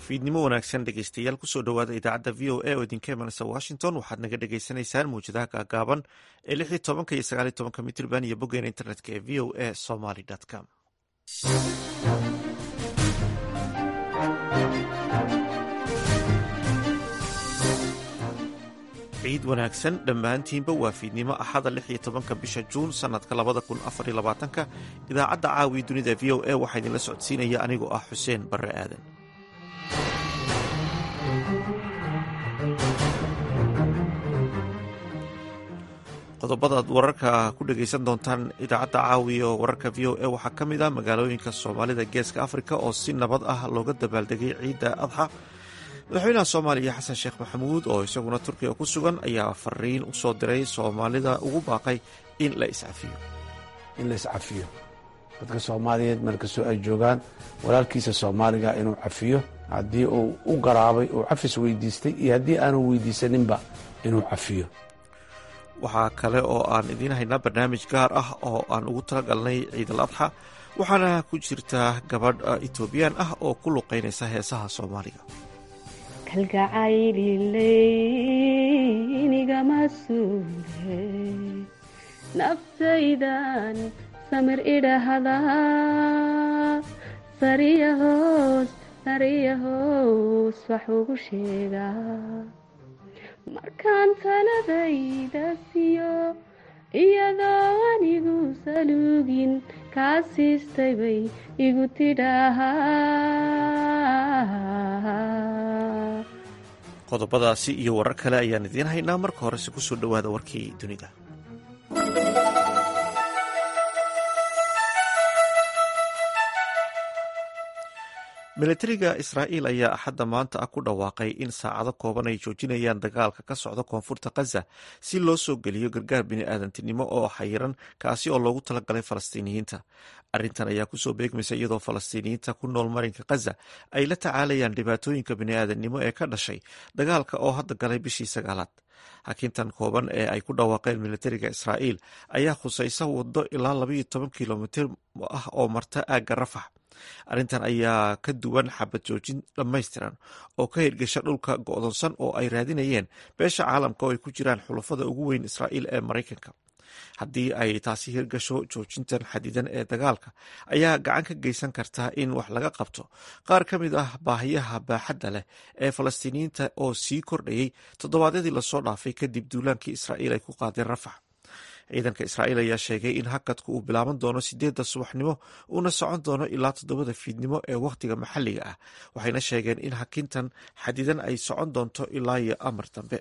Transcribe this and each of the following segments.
fiidnimo wanaagsan dhegeystayaal kusoo dhowaada idaacadda v o a oo idinka imanaysa washington waxaad naga dhagaysanaysaan mawjadaha gaagaaban ee lix iyo tobanka iyo sagaal iyo tobanka mitrban iyo boggeena internetka ee v o a somaly com ciid wanaagsan dhammaantiinba waa fiidnimo axada lix iyo tobanka bisha juun sanadka labada kun afar iyo labaatanka idaacadda caawiya dunida v o a waxaa idinla socodsiinaya anigoo ah xuseen barre aadan qodobadaad wararka ku dhagaysan doontaan idaacadda caawiya wararka v o a waxaa ka mid ah magaalooyinka soomaalida geeska afrika oo si nabad ah looga dabaaldegay ciidda adxa madaxweynaha soomaaliya xasan sheekh maxamuud oo isaguna turkiga ku sugan ayaa fariin u soo diray soomaalida ugu baaqay in la iscafiyo in la iscafiyo dadka soomaaliyeed meel kastoo ay joogaan walaalkiisa soomaaliga inuu cafiyo haddii uu u garaabay uu cafis weydiistay iyo haddii aanu weydiisaninba inuu cafiyo waxaa kale oo aan idiin haynaa barnaamij gaar ah oo aan ugu talagalnay ciidal adxa waxaana ku jirtaa gabadh etoobiyaan ah oo ku luqaynaysa heesaha soomaaliga kalgacaylilynigama suule naftaydan samir idhaahdaa sariya hoos sariya hoos wax ugu sheegaa markaan taladayda siiyo iyadoo anigu saluugin kaa siistay bay igu tidhaahaa qodobadaasi iyo warar kale ayaan idiin haynaa marka horese kusoo dhowaada warkii dunida milatariga israa'iil ayaa axadda maanta ah ku dhawaaqay in saacado kooban ay joojinayaan dagaalka ka socda koonfurta khaza si loo soo geliyo gargaar bini'aadantinimo oo xayiran kaasi oo loogu talagalay falastiiniyiinta arrintan ayaa kusoo beegmaysa iyadoo falastiiniyiinta ku nool marinka khaza ay la tacaalayaan dhibaatooyinka bini'aadannimo ee ka dhashay dagaalka oo hadda galay bishii sagaalaad hakintan kooban ee ay ku dhawaaqeen milatariga israa'iil ayaa khusaysa waddo ilaa labaiyo toban kilomitir ah oo marta aagga rafax arrintan ayaa ka duwan xabad joojin dhammaystiran oo ka hirgasha dhulka go'doonsan oo ay raadinayeen beesha caalamka oo ay ku jiraan xulafada ugu weyn israa'iil ee maraykanka haddii ay taasi hirgasho joojintan xadidan ee dagaalka ayaa gacan ka geysan kartaa in wax laga qabto qaar ka mid ah baahiyaha baaxadda leh ee falastiiniyiinta oo sii kordhayay toddobaadyadii lasoo dhaafay kadib duulaankii israa'iil ay ku qaadeen rafax ciidanka israa'iil ayaa sheegay in hakadku uu bilaaban doono sideedda subaxnimo uuna socon doono ilaa toddobada fiidnimo ee wakhtiga maxalliga ah waxayna sheegeen in hakintan xadidan ay socon doonto ilaa iyo amar dambe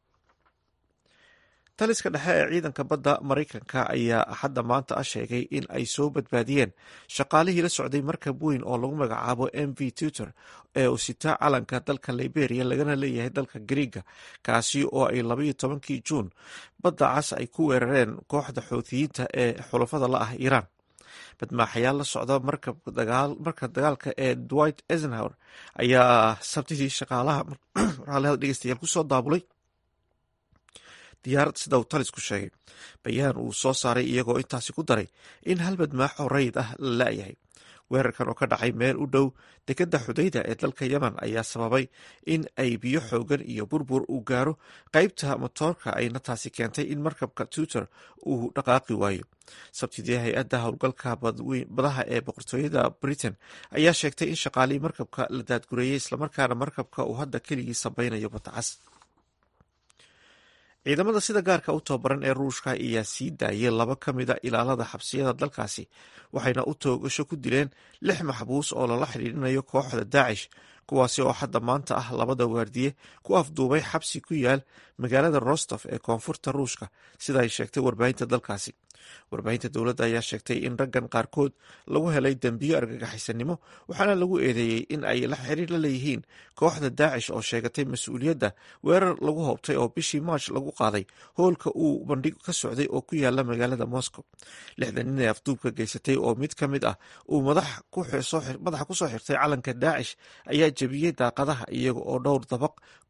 taliska dhexe ee ciidanka badda maraykanka ayaa axadda maanta ah sheegay in ay soo badbaadiyeen shaqaalihii la socday markab weyn oo lagu magacaabo m v tutor ee uu sitaa calanka dalka liberia lagana leeyahay dalka griiga kaasi oo ay labaiyo tobankii juun badda cas ay ku weerareen kooxda xoutiyiinta ee xulafada la ah iiraan badmaaxayaal la socda marka dagaalka ee dwight eisenhower ayaa sabtidii shaqaalaha dhegeystayaal kusoo daabulay diyaarad sida uu talisku sheegay bayaan uu soo saaray iyagoo intaasi ku daray in hal badmaaxo rayid ah la la'yahay weerarkan oo ka dhacay meel u dhow dekedda xudayda ee dalka yemen ayaa sababay in ay biyo xoogan iyo burbur uu gaaro qeybta motoorka ayna taasi keentay in markabka tutor uu dhaqaaqi waayo sabtidii hay-adda howlgalka badaha ee boqortooyada britain ayaa sheegtay in shaqaalihii markabka la daadgureeyey islamarkaana markabka uu hadda keligii sabaynayo batacas ciidamada sida gaarka u tababaran ee ruushka ayaa sii daayay laba ka mida ilaalada xabsiyada dalkaasi waxayna u toogasho ku dileen lix maxbuus oo lala xidhiidhinayo kooxda daacish kuwaasi oo hadda maanta ah labada waardiye ku afduubay xabsi ku yaal magaalada rostof ee koonfurta ruushka sida ay sheegtay warbaahinta dalkaasi warbaahinta dowladda ayaa sheegtay in raggan qaarkood lagu helay dembiyo argagaxisanimo waxaana lagu eedeeyey in ay la xiriir la leeyihiin kooxda daacish oo sheegatay mas-uuliyadda weerar lagu hoobtay oo bishii march lagu qaaday hoolka uu bandhig ka socday oo ku yaala magaalada moscow lixdan nin ee afduubka geysatay oo mid ka mid ah uu madaxa kusoo xirtay calanka daacish ayaa jebiyey daaqadaha iyaga oo dhowr dabaq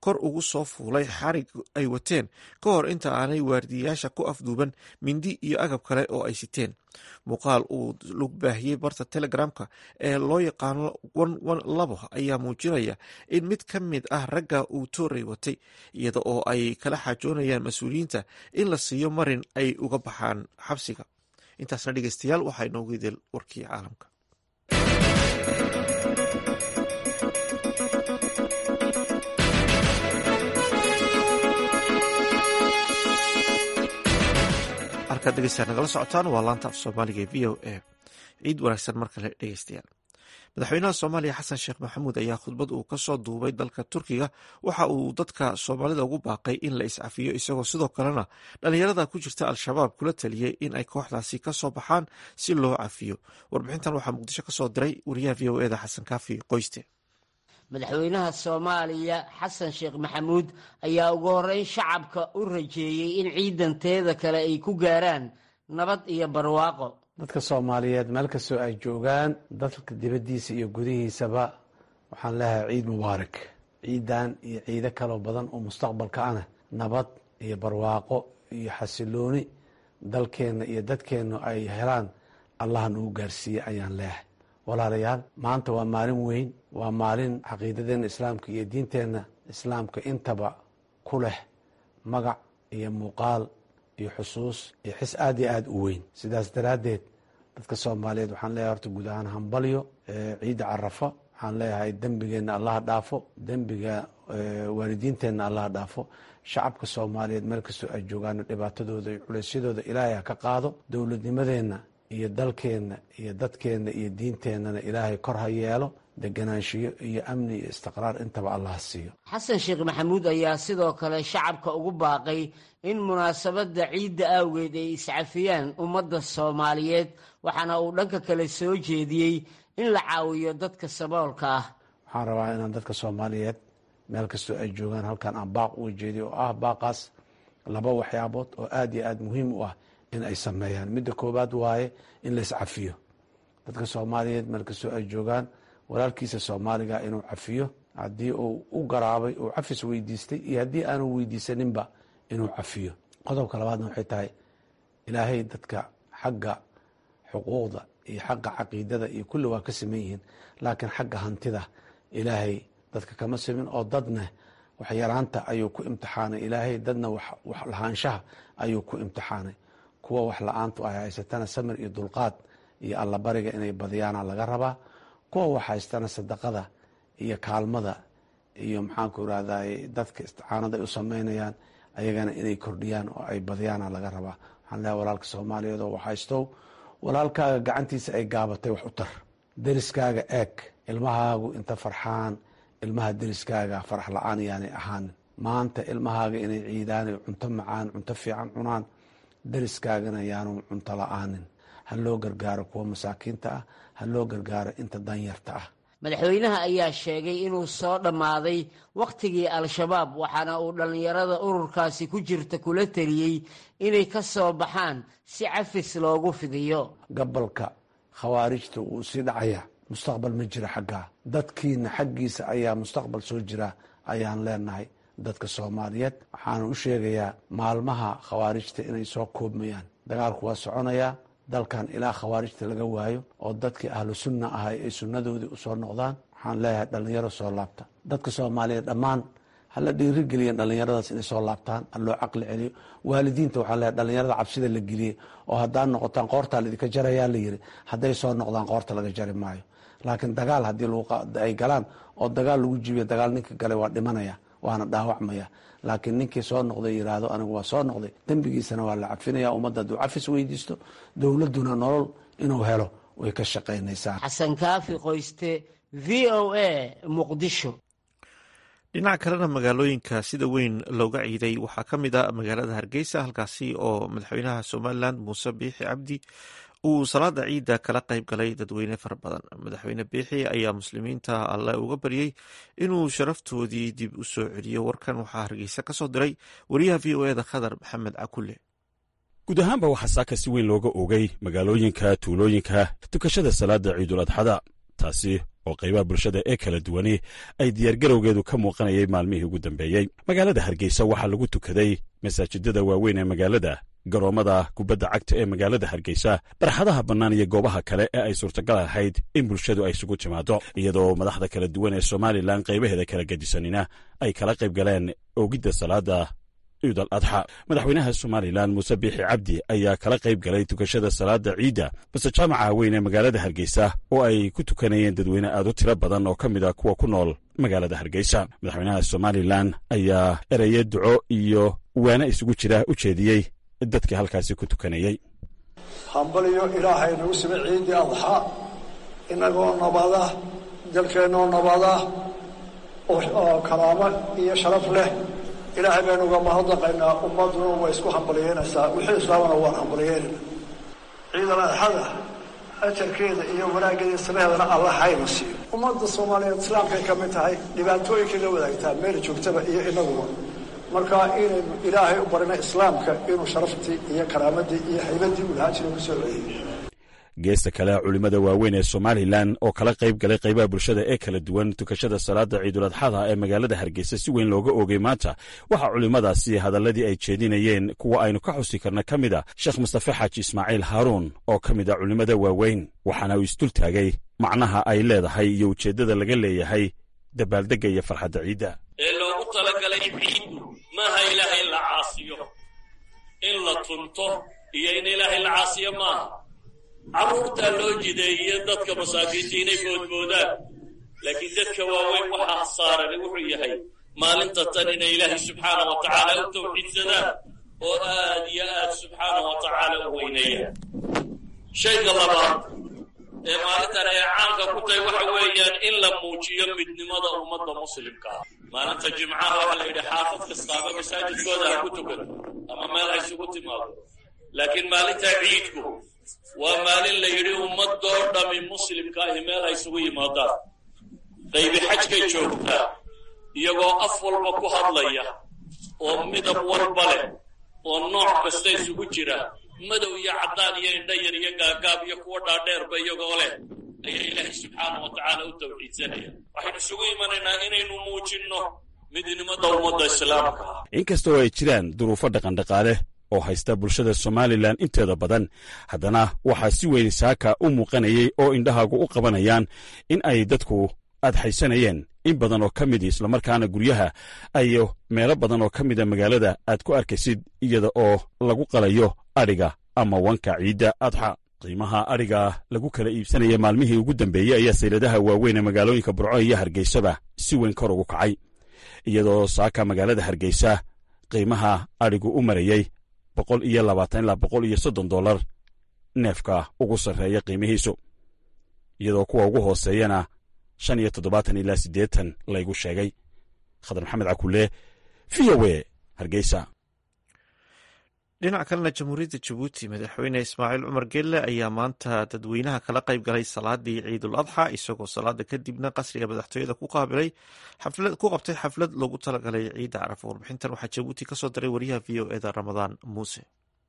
kor ugu soo fuulay xarig ay wateen ka hor inta aanay waardiyayaasha ku afduuban mindi iyo agab kale oo ay siteen muuqaal uu lug baahiyey barta telegramka ee loo yaqaano labo ayaa muujinaya in mid ka mid ah ragga uu tooray watay iyada oo ay kala xaajoonayaan mas-uuliyiinta in la siiyo marin ay uga baxaan xabsiga intaasna dhegeystayaal waxaa inoogu idil warkii caalamka halkaad dhegeystayaal nagala socotaan waa laanta af soomaaliga v o a ciid wanaagsan mar kale dhegeystayaal madaxweynaha soomaaliya xasan sheekh maxamuud ayaa khudbad uu kasoo duubay dalka turkiga waxa uu dadka soomaalida ugu baaqay in la iscafiyo isagoo sidoo kalena dhalinyarada ku jirta al-shabaab kula taliyey in ay kooxdaasi kasoo baxaan si loo cafiyo warbixintan waxaa muqdisho kasoo diray wariyaha v o eda xasan kaafi qoyste madaxweynaha soomaaliya xasan sheekh maxamuud ayaa ugu horeyn shacabka u rajeeyey in ciidanteeda kale ay ku gaaraan nabad iyo barwaaqo dadka soomaaliyeed meel kastoo ay joogaan dalka dibaddiisa iyo gudihiisaba waxaan leeyahay ciid mubaarak ciidan iyo ciido kaloo badan oo mustaqbalka ana nabad iyo barwaaqo iyo xasilooni dalkeenna iyo dadkeennu ay helaan allah nagu gaarsiiye ayaan leeyahay walaalayaal maanta waa maalin weyn waa maalin caqiidadeenna islaamka iyo diinteenna islaamka intaba ku leh magac iyo muuqaal iyo xusuus iyo xis aad iyo aada u weyn sidaas daraaddeed dadka soomaaliyeed waxaan leeyahay horta guud ahaan hambalyo ciidda carafa waxaan leeyahay dembigeenna allaha dhaafo dembiga waalidiinteenna allaha dhaafo shacabka soomaaliyeed meel kastoo ay joogaana dhibaatadooda iyo culeysyadooda ilaahay ha ka qaado dowladnimadeenna iyo dalkeenna iyo dadkeenna iyo diinteennana ilaahay kor ha yeelo deganaanshiyo iyo amni iyo istiqraar intaba allah siiyo xasan sheekh maxamuud ayaa sidoo kale shacabka ugu baaqay in munaasabadda ciidda awgeed ay iscafiyaan ummadda soomaaliyeed waxaana uu dhanka kale soo jeediyey in la caawiyo dadka saboolka ah waxaan rabaa inaan dadka soomaaliyeed meel kastoo ay joogaan halkan aan baaq uga jeediyo oo ah baaqaas laba waxyaabood oo aada iyo aada muhiim u ah in ay sameeyaan midda koowaad waaye in la iscafiyo dadka soomaaliyeed meel kastoo ay joogaan walaalkiisa soomaaliga inuu cafiyo haddii uu u garaabay uu cafis weydiistay iyo haddii aanu weydiisaninba inuu cafiyo qodobka labaadna waxay tahay ilaahay dadka xagga xuquuqda iyo xagga caqiidada iyo kulli waa ka saman yihiin laakiin xagga hantida ilaahay dadka kama simin oo dadna waxyaraanta ayuu ku imtixaanay ilaahay dadna wax lahaanshaha ayuu ku imtixaanay kuwa wax la-aantu ay haysatana samir iyo dulqaad iyo allabariga inay badiyaana laga rabaa kuwa wax haystana sadaqada iyo kaalmada iyo maxaanku irahday dadka isticaanada ay u sameynayaan ayagana inay kordhiyaan oo ay badiyaana laga rabaa waxaan leehay walaalka soomaaliyeed oo wax haystow walaalkaaga gacantiisa ay gaabatay wax u tar deriskaaga eeg ilmahaagu inta farxaan ilmaha deriskaaga farax la-aan yaanay ahaanin maanta ilmahaaga inay ciidaanay cunto macaan cunto fiican cunaan deriskaagana yaanu cunto la-aanin ha loo gargaaro kuwa masaakiinta ah ha loo gargaaro inta danyarta ah madaxweynaha ayaa sheegay inuu soo dhammaaday wakhtigii al-shabaab waxaana uu dhallinyarada ururkaasi ku jirta kula teliyey inay ka soo baxaan si cafis loogu fidiyo gabalka khawaarijta wuu sii dhacaya mustaqbal ma jira xaggaa dadkiina xaggiisa ayaa mustaqbal soo jira ayaan leenahay dadka soomaaliyeed waxaana u sheegayaa maalmaha khawaarijta inay soo koobmayaan dagaalku waa soconayaa dalkan ilaa khawaarijta laga waayo oo dadkii ahlu sunna ahay ay sunnadoodii usoo noqdaan waxaan leeyahay dhallinyaro soo laabta dadka soomaaliyeed dhammaan hala dhiirigeliyan dhallinyaradaas inay soo laabtaan ha loo caqli celiyo waalidiinta waxaan leeyahay dhallinyarada cabsida la geliyey oo haddaan noqotaan qoortaa laidinka jarayaa la yiri hadday soo noqdaan qoorta laga jari maayo laakiin dagaal haddii ay galaan oo dagaal lagu jibiyo dagaal ninka galay waa dhimanaya waana dhaawacmaya laakiin ninkii soo noqday yiraahdo anigu waa soo noqday dembigiisana waa la cafinaya ummadda hadduu cafis weydiisto dowladduna nolol inuu helo way ka shaqaynaysaa xasan kaafi qoyste v o a muqdisho dhinaca kalena magaalooyinka sida weyn looga ciiday waxaa ka mid a magaalada hargeysa halkaasi oo madaxweynaha somalilan muuse biixi cabdi uu salaada ciidda kala qayb galay dadweyne fara badan madaxweyne biixi ayaa muslimiinta alle uga baryey inuu sharaftoodii dib u soo celiyo warkan waxaa hargeysa ka soo diray wariyaha v o eda khadar maxamed cakulle guud ahaanba waxaa saaka si weyn looga ogay magaalooyinka tuulooyinka tukashada salaada ciidul adxada taasi oo qaybaha bulshada ee kala duwani ay diyaargarowgeedu ka muuqanayay maalmihii ugu dambeeyey magaalada hargeysa waxaa lagu tukaday masaajidada waaweyn ee magaalada garoommada kubadda cagta ee magaalada hargeysa barxadaha bannaan iyo goobaha kale ee ay suurtagal ahayd in bulshadu ay isugu timaado iyadoo madaxda kala duwan ee somalilan qaybaheeda kala gedisanina ay kala qayb galeen oogidda salaada ciid al adxa madaxweynaha somalilan muuse biixi cabdi ayaa kala qayb galay tukashada salaada ciidda base jaamaca weyn ee magaalada hargeysa oo ay ku tukanayeen dadweyne aad u tiro badan oo ka mid a kuwa ku nool magaalada hargeysa madaxweynaha somalilan ayaa ereye duco iyo waana isugu jira u jeediyey dadkii halkaasi ku tukanayey hambaliyo ilaahay nagu sima ciiddii adxa innagoo nabada dalkeennoo nabada oo karaamo iyo sharaf leh ilaahay baynu uga mahadnaqaynaa ummadduna way isku hambaliyeynaysaa wixii islaamana waan hambaliyeynayna ciidal adxada ajarkeeda iyo wanaaggeeda samaheedana alla hayna siiyo ummadda soomaaliyeed islaamkay ka mid tahay dhibaatooyinkay la wadaagtaa meel joogtaba iyo inaguba marka inaynu ilaahay u barina islaamka inuu sharaftii iyo karaamadii iyo haybaddii uu lahaa jira ku soo celiyey geesta kale culimmada waaweyn ee somalilan oo kala qayb galay qaybaha bulshada ee kala duwan tukashada salaada ciiduladxada ee magaalada hargeysa si weyn looga oogay maanta waxaa culimmadaasi hadalladii ay jeedinayeen kuwa aynu ka xusi karna ka mid a sheekh mustafe xaaji ismaaciil haaruun oo ka mid a culimmada waaweyn waxaana uu isdultaagay macnaha ay leedahay iyo ujeeddada laga leeyahay dabaaldegga iyo farxadda ciidda ee loogu talagalay ciiddu maaha ilaahay in la caasiyo in la tunto iyo in ilaahay la caasiyo maaha carruurtaa loo jideeye dadka masaakiinta inay boodboodaan laakiin dadka waaweyn waxaa saarani wuxuu yahay maalinta tan inay ilaahay subxaana wa tacaala u tawxiidsadaan oo aad iyo aad subxaana wa tacaala u weyneeyaan shayga labaad ee maalintan ay caanka ku tahay waxa weeyaan in la muujiyo midnimada ummadda muslimka ah maalinta jimcaha waxaa la yidhi xaafad kastaaba masaajidkooda ha ku tukato ama meel ha isugu timaado laakiin maalinta ciidku waa maalin la yidhi ummadoo dhami muslimka ahi meel ha isugu yimaadaan qaybi xajkay joogtaa iyagoo af walba ku hadlaya oo midab walba leh oo nooc kasta isugu jira madow iyo caddaan iyo indha yar iyo gaagaab iyo kuwa dhaadheerba iyagoo leh ayaa ilaahay subxaana wa tacaala u tawxiidsanaya waxaynu isugu imanaynaa inaynu muujinno midnimada ummadda islaamka ah inkastoo ay jiraan duruufo dhaqandhaqaale oo haysta bulshada somalilan inteeda badan haddana waxaa si weyn saaka u muuqanayay oo indhahaagu u qabanayaan in ay dadku adxaysanayeen in badan oo ka midi islamarkaana guryaha ayo meelo badan oo ka mida magaalada aad ku arkaysid iyada oo lagu qalayo adhiga ama wanka ciidda adxa qiimaha adhiga lagu kala iibsanaya maalmihii ugu dambeeyey ayaa sayladaha waaweyn ee magaalooyinka burco iyo hargeysaba si weyn kor ugu kacay iyadoo saaka magaalada hargeysa qiimaha adhigu u marayey boqol iyo labaatan ilaa boqol iyo soddon dollar neefka ugu sarreeya qiimihiisu iyadoo kuwa ugu hooseeyana shan iyo toddobaatan ilaa siddeetan laygu sheegay khadar maxamed cakulle v o e hargeysa dhinac kalena jamhuuriyadda jabuuti madaxweyne ismaaciil cumar gelle ayaa maanta dadweynaha kala qayb galay salaadii ciidul adxa isagoo salaada kadibna qasriga madaxtooyada ku qaabilay ku qabtay xaflad loogu talagalay ciidda carafa warbixintan waxaa jabuuti kasoo diray wariyaha v o eda ramadaan muuse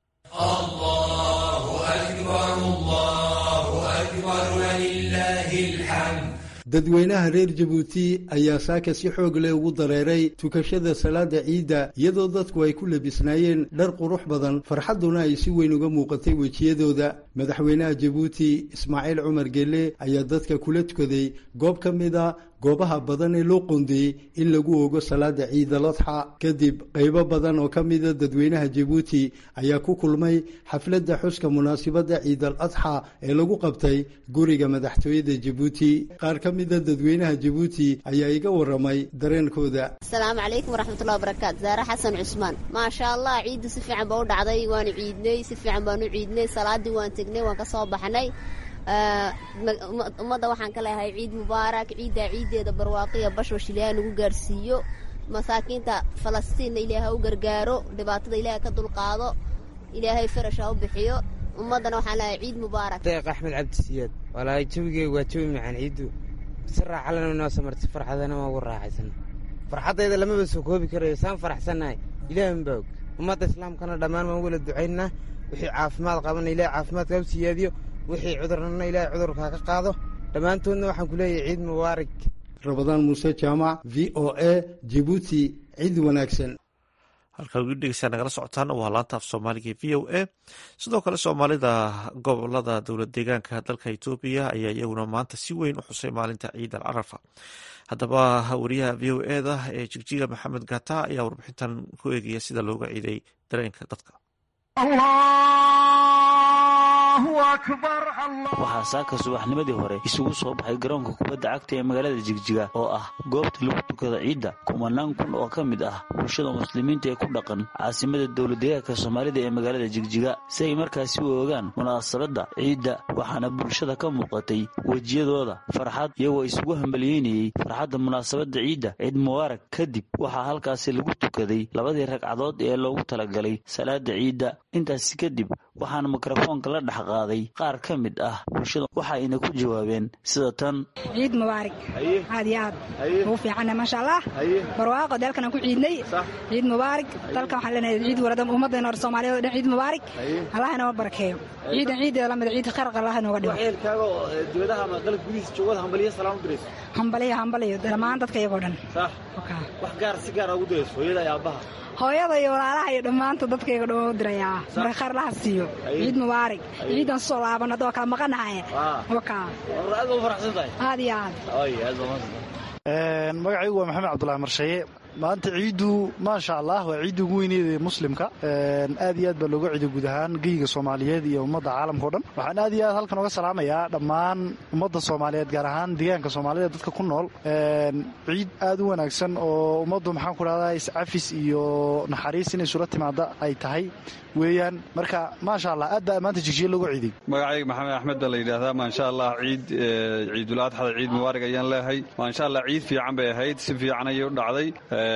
dadweynaha reer jabuuti ayaa saaka si xoog leh ugu dareeray tukashada salaada ciidda iyadoo dadku ay ku labisnaayeen dhar qurux badan farxadduna ay si weyn uga muuqatay wejiyadooda madaxweynaha jabuuti ismaaciil cumar gelle ayaa dadka kula tukaday goob ka mid a goobaha badan ee loo qoondeeyey in lagu ogo salaada ciidaladxa kadib qaybo badan oo ka mida dadweynaha jabuuti ayaa ku kulmay xafladda xuska munaasibadda ciidal adxa ee lagu qabtay guriga madaxtooyada jabuuti qaar ka mida dadweynaha jabuuti ayaa iga waramay dareenkooda asalaamu calaykum waraxmatullahi wabarakaatu zaare xasan cusmaan maasha allah ciiddu si fiican ba u dhacday waanu ciidnay si fiican baanu ciidnay salaadii waan tegnay waan ka soo baxnay ummadda waxaan ka leeyahay ciid mubaarak ciiddaa ciiddeeda barwaaqiya bashbash ilaahay nagu gaarhsiiyo masaakiinta falastiinna ilaahay ha u gargaaro dhibaatada ilaahay ka dulqaado ilaahay farash ha u bixiyo ummaddana waxaan leeyahay ciid mubaarak deeq axmed cabdisiyaad walaahi jawigeyga waa jawi macaan ciiddu si raaxalana noo samartay farxadana waa ugu raaxaysan farxaddayda lamaba soo koobi karayo saan faraxsannahay ilaahin baa og ummadda islaamkana dhammaan waan wala ducaynaa wixii caafimaad qabana ilahay caafimaadka u siyaadiyo wixii cudurnana ilaahay cudurkaa ka qaado dhammaantoodna waxaan ku leeyahay ciid mubaarak rabadaan muuse jaamac v o a jibuuti ciid wanaagsan halkaa ugu dhegeysaa nagala socotaan waa laanta af soomaaliga v o a sidoo kale soomaalida gobolada dowlad deegaanka dalka etoobiya ayaa iyaguna maanta si weyn u xusay maalinta ciid al carafa haddaba wariyaha v o eda ee jigjiga maxamed gata ayaa warbixintan ku eegaya sida looga ciiday dareenka dadka waxaa saaka subaxnimadii hore isugu soo baxay garoonka kubadda cagta ee magaalada jigjiga oo ah goobta lagu tukada ciidda kumanaan kun oo ka mid ah bulshada muslimiinta ee ku dhaqan caasimada dowladdeegaanka soomaalida ee magaalada jigjiga si ay markaasi u ogaan munaasabadda ciidda waxaana bulshada ka muuqatay wejiyadooda farxad iyagoo isugu hambaliyeynayey farxadda munaasabadda ciidda ciid mubaarak kadib waxaa halkaasi lagu tukaday labadii ragcadood ee loogu talagalay salaada ciidda intaasi kadib waxaana mikrofoonka la dhex qaaday qaar ka mid ah bulshada waxayna ku jawaabeen sida tan ciid mubaarak aad iyo aad ugu fiicanna maasha allah barwaaqo dalkan aan ku ciidnay ciid mubaarak dalkan waxaan leenahay ciid warada ummaddeena hore soomaaliyeed oo dhan ciid mubaarak allah inoo barakeeyo ciidan ciideeda lamida ciid khayr allah inooga dhigo ehelkaaga oo dibadaha ama dalka gudihiisa joogada hambaliya salaan u dirayso hambaliyo hambaliyo dhammaan dadka iyagoo dhan wax gaar si gaara ugu dirayso hooyada iyo aabbaha hooyada iyo walaalaha iyo dhammaanta dadkayga dhan u dirayaa marka khayr laha siiyo ciid mubaarak ciidan soo laaban haddoo kala maqanahay wakaa aad baa u faraxsan tahay aad iyo aad ay aad baa mahadsan magacaygu waa maxamed cabdulahi marshaye maanta ciiddu maasha allah waa ciidda ugu weyneed ee muslimka aad iyo aad baa looga ciiday guud ahaan geyga soomaaliyeed iyo ummadda caalamka o dhan waxaan aad iyo aad halkan oga salaamayaa dhammaan ummadda soomaaliyeed gaar ahaan deegaanka soomaalida dadka ku nool ciid aad u wanaagsan oo ummaddu maxaan ku dhahdaa iscafis iyo naxariis inay isula timaada ay tahay weeyaan marka maasha allah aad baa maanta jigjiya looga ciiday magacayga maxamed axmed baa la yidhaahdaa maasha allah ciid ciidul adxada ciid mubaarak ayaan leehay maasha allah ciid fiican bay ahayd si fiican ayay u dhacday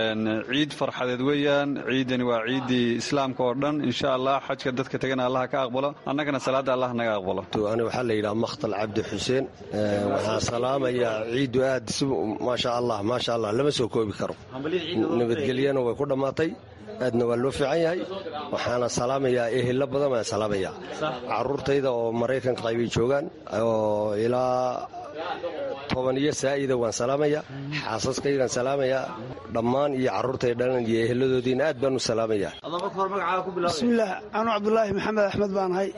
ciid farxadeed weeyaan ciidani waa ciiddii islaamka oo dhan insha allah xajka dadka tegana allah ka aqbalo annagana salaadda allah naga aqbalo ani waxaa la yidhaha makhtal cabdi xuseen waxaan salaamayaa ciiddu aad si maasha allah maasha allah lama soo koobi karo nabadgelyana way ku dhammaatay aadna waa loo fiican yahay waxaana salaamayaa ehelo badan baan salaamayaa caruurtayda oo maraykanka qaybay joogaan oo ilaa toban iyo saa'ida waan salaamayaa xaasaskaygaan salaamayaa dhammaan iyo carruurtay dhalan iyo eheladoodiina aad baan u salaamayaa bismillaah anuu cabdulaahi maxamed axmed baan ahay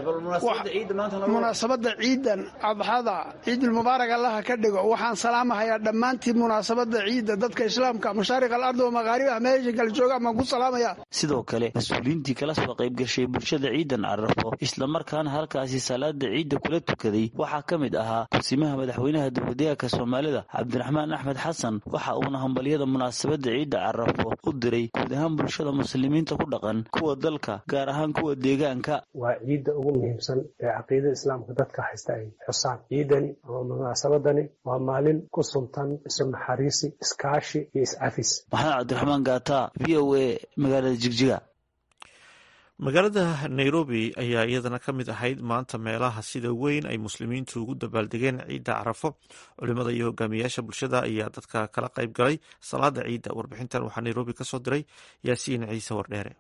munaasabadda ciidan adxada ciidulmubaarak allaha ka dhigo waxaan salaamahayaa dhammaantii munaasabadda ciidda dadka islaamka mashaariq alardi oo maqaaribaha meesha kala joogaan baan ku salaamayaa sidoo kale mas-uuliyiintii kala soo qayb gashay bulshada ciidan carafo islamarkaana halkaasi salaada ciidda kula tukaday waxaa ka mid ahaa kursimaha madaxweynaha dowladeegaanka soomaalida cabdiraxmaan axmed xasan waxa uuna hambalyada munaasabadda ciidda carafo u diray guud ahaan bulshada muslimiinta ku dhaqan kuwa dalka gaar ahaan kuwa deegaanka waa ciidda ugu muhiimsan ee caqiidada islaamka dadka haysta ay xusaan ciidani ama munaasabadani waa maalin ku suntan isu naxariisi iskaashi iyo iscafis maxamed cabdiraxmaan gaata v o a magaalada jigjiga magaalada nairobi ayaa iyadana ka mid ahayd maanta meelaha sida weyn ay muslimiintu ugu dabaaldegeen ciidda carafo culimada iyo hogaamiyaasha bulshada ayaa dadka kala qayb galay salaada ciidda warbixintan waxaa nairobi ka soo diray yaasiin ciise wardheere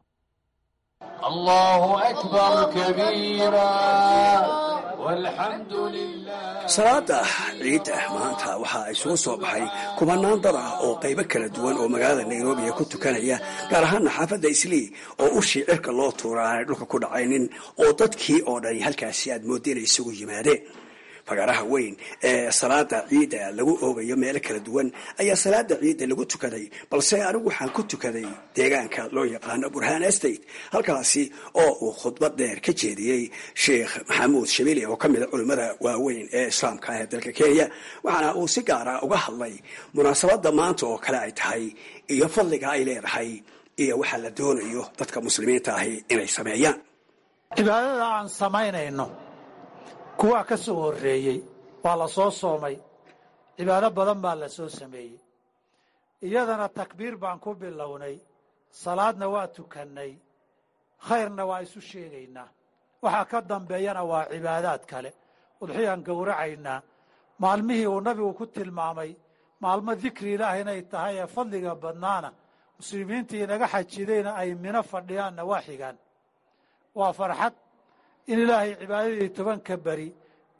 salaada ciidda maanta waxaa isugu soo baxay kumanaan dad ah oo qaybo kala duwan oo magaalada nairobi ku tukanaya gaar ahaana xaafadda islii oo ushii cirka loo tuura aanay dhulka ku dhacaynin oo dadkii oo dhani halkaasi aad moodda inay isugu yimaadeen fagaaraha weyn ee salaada ciidda lagu oogayo meelo kala duwan ayaa salaada ciidda lagu tukaday balse anigu waxaan ku tukaday deegaanka loo yaqaano burhaan estate halkaasi oo uu khudbad dheer ka jeediyey sheikh maxamuud shabili oo ka mida culimmada waaweyn ee islaamka ah ee dalka kenya waxaana uu si gaara uga hadlay munaasabadda maanta oo kale ay tahay iyo fadliga ay leedahay iyo waxaa la doonayo dadka muslimiinta ahi inay sameeyaan cibaadada aan samaynayno kuwaa ka soo horreeyey waa la soo soomay cibaado badan baa la soo sameeyey iyadana takbiir baan ku bilownay salaadna waa tukannay khayrna waa isu sheegaynaa waxaa ka dambeeyana waa cibaadaad kale udxiyaan gowracaynaa maalmihii uu nabigu ku tilmaamay maalmo dikri ilaah inay tahay ee fadliga badnaana muslimiintii inaga xajidayna ay mino fadhiyaanna waa xigaan waa farxad in ilaahay cibaadadii tobanka beri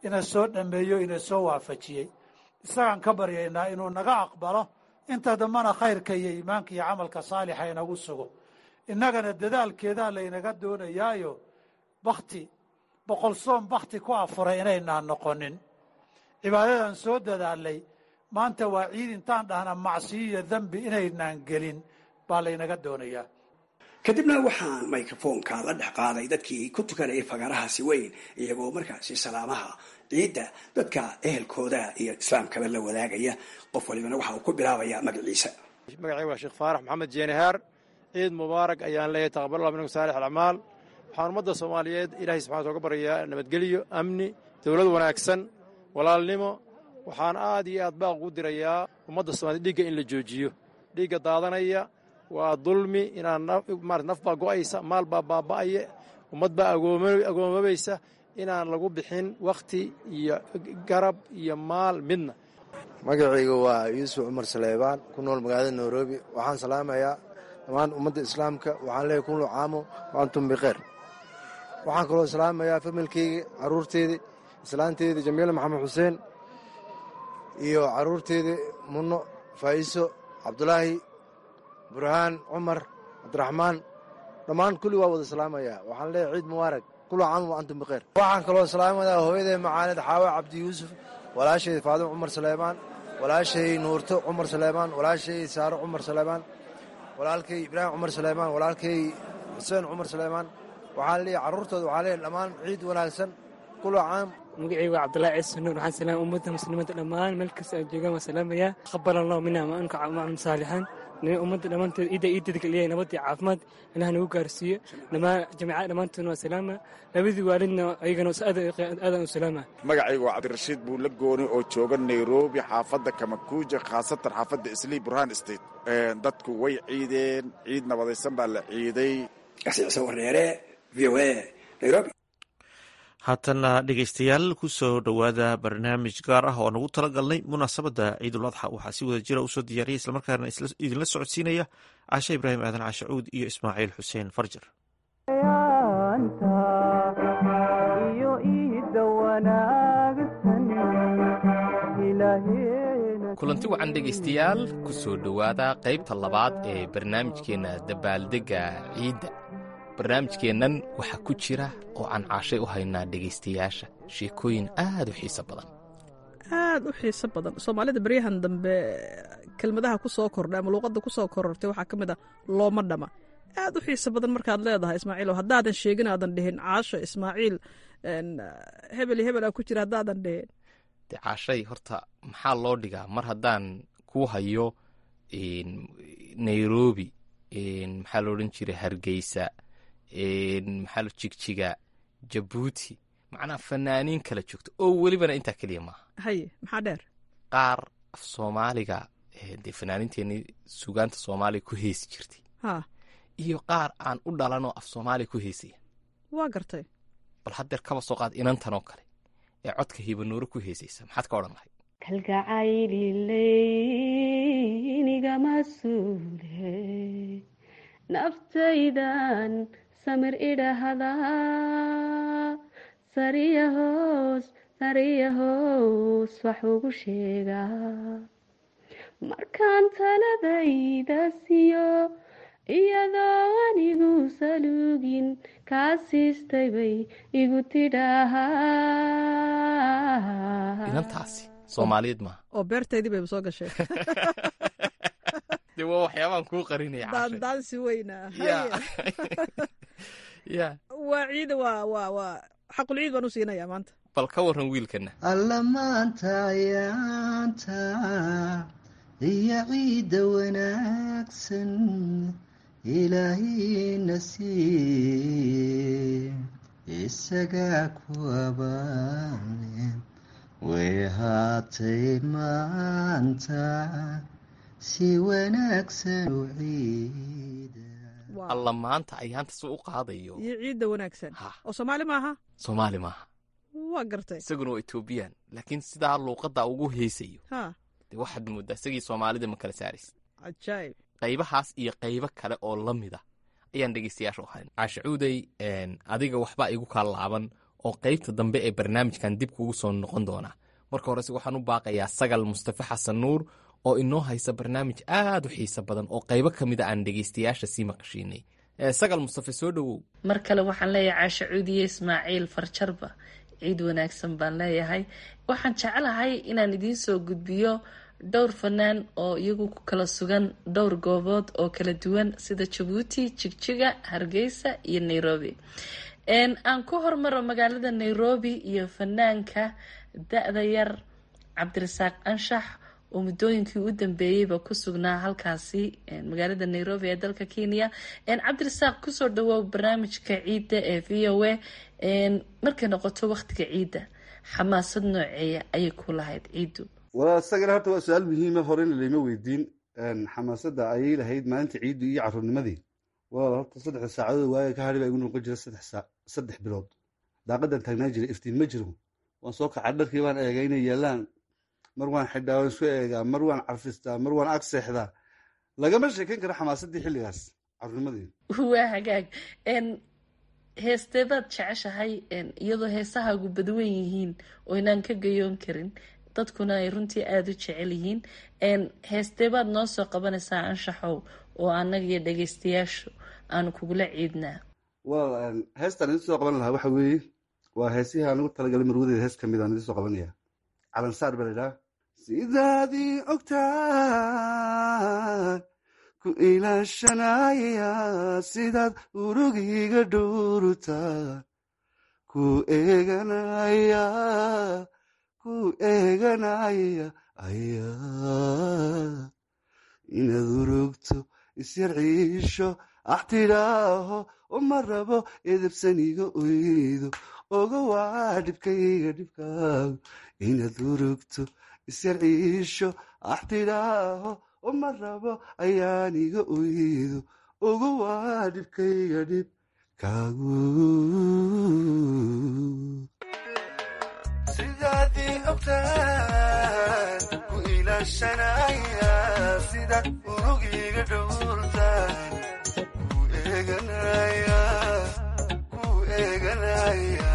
ina soo dhammeeyo ina soo waafajiyey isagaan ka baryaynaa inuu naga aqbalo inta dambana khayrka iyo iimaanka iyo camalka saalixa inagu sugo innagana dadaalkeedaa laynaga doonayaayo bakti boqol soom bakti ku afuray inaynaan noqonin cibaadadan soo dadaalay maanta waa ciid intaan dhahna macsiyo iyo dembi inaynaan gelin baa laynaga doonayaa kadibna waxaan microfoonka la dhex qaaday dadkii ku tukanayay fagaarahaasi weyn iyagoo markaasi salaamaha ciidda dadka ehelkooda iyo islaamkaba la wadaagaya qof walibana waxa uu ku bilaabaya magaciisa magacayga waa sheekh faarax maxamed jeenahaar ciid mubaarak ayaan leeyahay taqaballah minkum saalix alacmaal waxaan ummadda soomaaliyeed ilaahay subxana oga baryayaa nabadgelyo amni dowlad wanaagsan walaalnimo waxaan aad iyo aad baaq ugu dirayaa ummadda soomaaliyed dhiigga in la joojiyo dhiigga daadanaya waa dulmi inaan marat naf baa go'aysa maal baa baaba'aya ummad baa agoomabaysa inaan lagu bixin wakhti iyo garab iyo maal midna magacayga waa yuusuf cumar saleebaan ku nool magaalada nairobi waxaan salaamayaa dhammaan ummadda islaamka waxaan leeyahy kullu caamo wa antum bikeyr waxaan kaloo salaamayaa familkeyga carruurteedii islaanteedii jamiila maxamed xuseen iyo carruurteedii munno faa'iso cabdulaahi burhaan cumar cabdiraxmaan dhammaan kulli waa wada salaamayaa waxaan leeyahay ciid mubaarak kullu caam wa antum bikeyr waxaan kaloo salaamayaa hooyaday macaaneed xaawa cabdi yuusuf walaashay faadimo cumar saleebaan walaashay nuurto cumar saleebaan walaashay saaro cumar saleebaan walaalkay ibraahim cumar saleebaan walaalkay xuseen cumar saleebaan waxaan leeyahay carruurtooda waxaan leeyahay dhammaan ciid wanaagsan kullu caam magacayga waa cabdulahi ciise nuur waxaan salaam ummadda muslimiinta dhammaan meel kasta aan joogaan waan salaamayaa qabal allah mina ma anka maclum saalixaan ummadda dhammaanteed ciidda iidadka leeyahay nabad iyo caafimaad ilaah nagu gaarsiiyo dhammaan jamiicada dhammaantoodna waa salaama labadii waalidna ayagana aadan u salaama magacayga waa cabdirashiid buulla gooni oo jooga nairobi xaafadda kamakuuja khaasatan xaafadda islii burhaan state dadku way ciideen ciid nabadaysan baa la ciiday kasiicse wareere v o a nairobi haatana dhegaystayaal ku soo dhowaada barnaamij gaar ah oo nagu tala galnay munaasabadda ciidul adxa waxaa si wada jira usoo diyaariyay islamarkaana idinla socodsiinaya caashe ibraahim aadan cashacuud iyo ismaaciil xuseen farjar kulanti wacan dhegaystayaal ku soo dhowaada qaybta labaad ee barnaamijkeenna dabaaldegga ciidda barnaamijkeennan waxaa ku jira oo aan caashay u haynaa dhegaystayaasha sheekooyin aad u xiiso badan aad u xiiso badan soomaalida baryahan dambe kelmadaha ku soo kordhay ama luuqadda ku soo korortay waxaa ka mid ah looma dhama aad u xiiso badan markaad leedahay ismaaciil haddaadan sheegin aadan dhihin caasho ismaaciil hebel iyo hebel aa ku jira haddaadan dhihin de caashay horta maxaa loo dhigaa mar haddaan ku hayo nairobi maxaa lo odhan jiray hargeysa maxaa jigjiga jabuuti macnaa fanaaniin kala joogto oo welibana intaa keliya maaha haye maxaa dheer qaar af soomaaliga dee fanaaniinteenii sugaanta soomaaliga ku heesi jirtay ha iyo qaar aan u dhalanoo af soomaaliya ku heesaya waa gartay bal haddeer kaba soo qaad inantan oo kale ee codka hibanuuro ku heesaysa maxaad ka odhan lahayd kalgacaylilynigama suule naftaydan samir idhaahdaa sariya hoos sariya hoos wax ugu sheegaa markaan taladayda siiyo iyadoo anigu saluugin kaa siistay bay igu tidhaahaa inantaasi soomaaliyeed maaha oo beertaydii bayba soo gashay de waa waxyaabaan kuu qarinaya daandaansi weyna ya waa ciida waa waa waa xaqul ciid baan u siinayaa maanta bal ka waran wiilkana alla maanta ayaanta iyo ciidda wanaagsan ilaahayna sii isagaa ku abaane way haatay maanta si wanaagsan u ciida alla maanta ayaanta si u qaadayo iyo ciidda wanaagsan oo soomaali maaha soomaali maaha waa gartay isaguna waa etoobiyaan laakiin sidaa luuqadda ugu heesayo ha de waxaad mooddaa isagii soomaalida ma kala saaraysa cajaayib qaybahaas iyo qaybo kale oo la mida ayaan dhegeystayaasha u hayn caashacuuday adiga waxbaa igu kaa laaban oo qaybta dambe ee barnaamijkan dib kugu soo noqon doona marka horese waxaan u baaqayaa sagal mustafe xasan nuur oo inoo haysa barnaamij aad u xiiso badan oo qaybo ka mida aan dhegaystayaasha sii maqashiinay sagal mustafe soo dhowow mar kale waxaan leeyahay caashe cuudiye ismaaciil farjarba ciid wanaagsan baan leeyahay waxaan jecelahay inaan idiin soo gudbiyo dhowr fanaan oo iyagu ku kala sugan dhowr goobood oo kala duwan sida jabuuti jigjiga hargeysa iyo nairobi aan ku hormaro magaalada nairobi iyo fanaanka da-da yar cabdirasaaq anshax oo muddooyinkii u dambeeyeyba ku sugnaa halkaasi magaalada nairobi ee dalka kenya cabdirasaaq kusoo dhawoow barnaamijka ciidda ee v o a markay noqoto waqtiga ciidda xamaasad nooceeya ayay ku lahayd ciiddu walaal isagana horta waa su-aal muhiima horena layma weydiin xamaasadda ayay lahayd maalinta ciiddu iyo caruurnimadii walaal horta saddexda saacadood waaga ka hadhi baa igu noqon jira saddex bilood daaqadan taagnaa jira iftiin ma jiro waan soo kacaa dharkii baan eegaa inay yaalaan mar waan xidhaa waan isku eegaa mar waan carfistaa mar waan ag seexdaa lagama sheekeyn karo xamaasadii xilligaas caruurnimadii waa hagaag heestee baad jeceshahay iyadoo heesahaagu badwan yihiin oo inaan ka gayoon karin dadkuna ay runtii aada u jecel yihiin heestee baad noo soo qabanaysaa anshaxow oo annaga iyo dhagaystayaashu aanu kugula ciidnaa walaal heestaan idin soo qaban lahaa waxa weeye waa heesihii aan ugu talagalay marwadeeda hees kamid aan idin soo qabanaya calansaar baa laydhaha sidaadii ogtaan ku ilaashanaya sidaad urugiga dhurutaan ku eeganaya ku eeganaya ayaa inaad urugto isyar ciisho ax tidhaaho uma rabo edebsaniga oydo oga waa dhibkayga dhibkaagu inaad urugto isyar ciisho ax tidhaaho uma rabo ayaan iga oydo oga waa dhibkayga dhibkaagu sidaadii ogtaan ku ilaashanaya sida urugiga dhowrtaan ku eeganaya ku eeganaya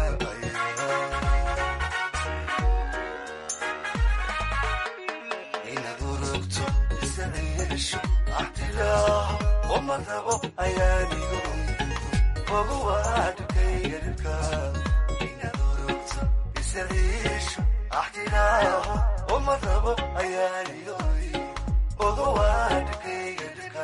inaad urugto isaciisho axtilaaho uma rabo ayaan iga oydo oga waa dhibkayga dhibkaagu inaad urugto isaciisho axtilaaho uma rabo ayaan iga oydo oga waa dhibkayga dhibka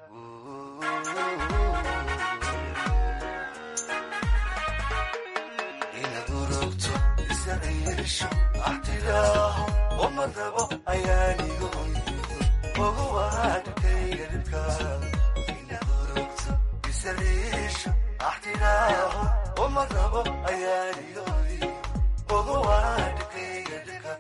inaad urugto isaciisho axtilaaho uma rabo ayaan iga oydo oga waa dhibkayga dhibkaagu inaad urugto isaciisho axtilaaho uma rabo ayaan iga oydo oga waa dhibkayga dhibka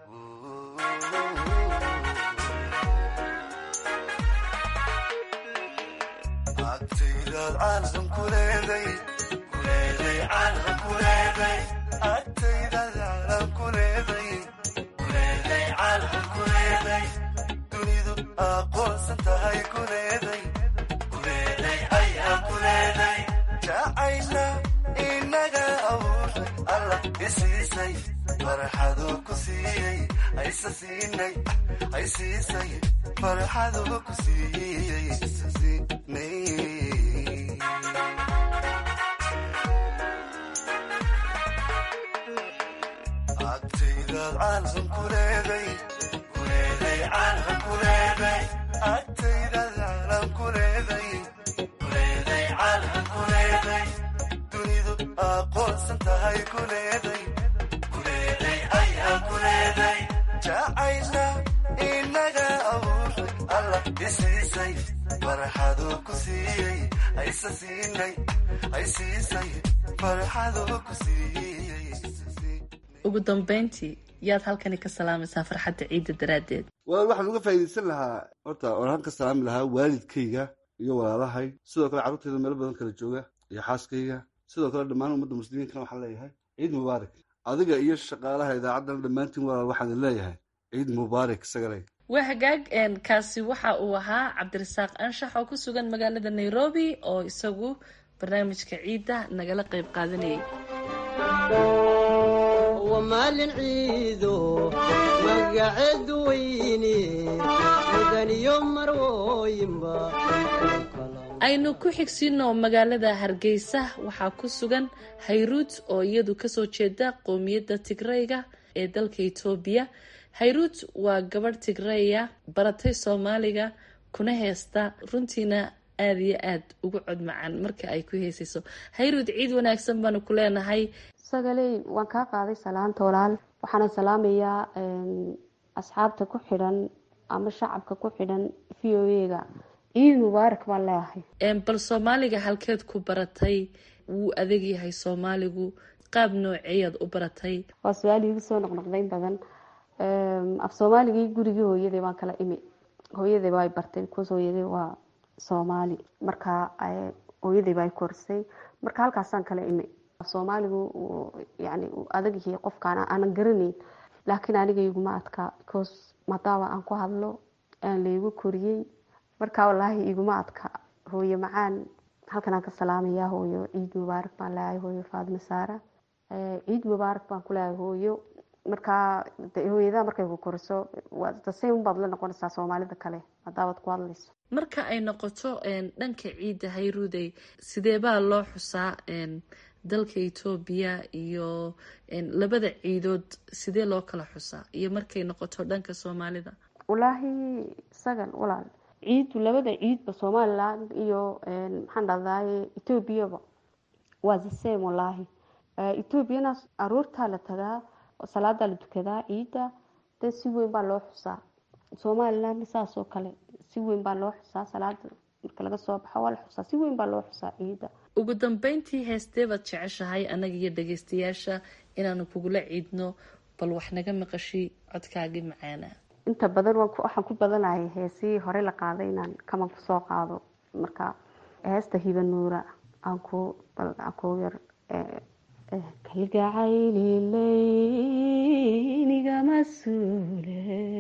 agtaydaad caalam ku leeday kuleeday caalam ku leeday agtaydaad caalam ku leeday kuleeday caalam ku leeday dunidu aqoonsan tahay ku leeday kuleeday ayaa ku leeday jacayna inaga abuurtay allah isiisay farxaduu ku siiyey aysa siinay ay siisay farxaduu ku siiyey isa siinay agtaydaad caalam ku leeday kuleeday caalam ku leeday agtaydaad caalam ku leeday kuleeday caalam ku leeday dunidu aqoonsan tahay ku leeday kuleeday ayaa ku leeday jacayna inaga abuurtay allah isiisay farxaduu ku siiyey aysa siinay ay siisay farxaduu ku siiyey ugu dambeyntii yaad halkani ka salaamaysaa farxadda ciidda daraaddeed walaal waxaan uga faa'iidaysan lahaa horta waan ka salaami lahaa waalidkayga iyo walaalahay sidoo kale carruurtayda meelo badan kala jooga iyo xaaskayga sidoo kale dhammaan ummadda muslimiinkana waxaan leeyahay ciid mubaarak adiga iyo shaqaalaha idaacaddana dhammaantiin walaal waxaan leeyahay ciid mubaarak isagale waa hagaag kaasi waxa uu ahaa cabdirasaaq anshax oo ku sugan magaalada nairobi oo isagu barnaamijka ciidda nagala qayb qaadanayay wamaalin ciido magaceed weyne mudaniyo marwooyinba aynu ku xigsiino magaalada hargeysa waxaa ku sugan hayruud oo iyadu kasoo jeeda qowmiyadda tigreyga ee dalka etoobiya hayruud waa gabadh tigreya baratay soomaaliga kuna heesta runtiina aada iyo aada ugu cod macaan marka ay ku heesayso hayruud ciid wanaagsan baanu ku leenahay sagaley waan kaa qaaday salaanta walaal waxaana salaamayaa asxaabta ku xidhan ama shacabka ku xidhan v o ega ciid mubaarak baan leeyahay bal soomaaliga halkeed ku baratay wuu adag yahay soomaaligu qaab nooceeyaad u baratay waa su-aal iigu soo noqnoqdayn badan af soomaaligii gurigii hooyaday baan kala imi hooyaday baa bartay bcause hooyaday waa soomaali marka hooyaday baa korsay marka halkaasaan kala imi soomaaligu yani adag yahay qofkaan aanan garanayn laakiin aniga iguma adkaa because maadaama aan ku hadlo aan laygu koriyey marka walaahi iguma adka hooyo macaan halkan aan ka salaamayaa hooyo ciid mubaarak baan leeyahay hooyo faadima saara ciid mubaarak baan ku leeyahay hooyo markaa hooyadaha markay ku koriso dasay unbaad la noqonaysaa soomaalida kale hadaabaad ku hadlayso marka ay noqoto dhanka ciidda hayruudey sidee baa loo xusaa dalka etoobiya iyo labada ciidood sidee loo kala xusaa iyo markay noqoto dhanka soomaalida walaahi sagan walaal ciidu labada ciidba somaliland iyo maxaan dhahdaye etoobiyaba waa the same walaahi etoobiyana aroortaa la tagaa salaadaa la dukadaa ciidda de si weyn baa loo xusaa somalilandna saas oo kale si weyn baa loo xusaa salaada marka laga soo baxo waa la xusaa si weyn baa loo xusaa ciidda ugu dambeyntii heestee baad jeceshahay annaga iyo dhageystayaasha inaanu kugula ciidno bal wax naga maqashi codkaagii macaana inta badan waxaan ku badanahay heesihii hore la qaaday inaan kaman kusoo qaado marka heesta hiba nuura aan ku aan ku yar kalgacaylileyniga suule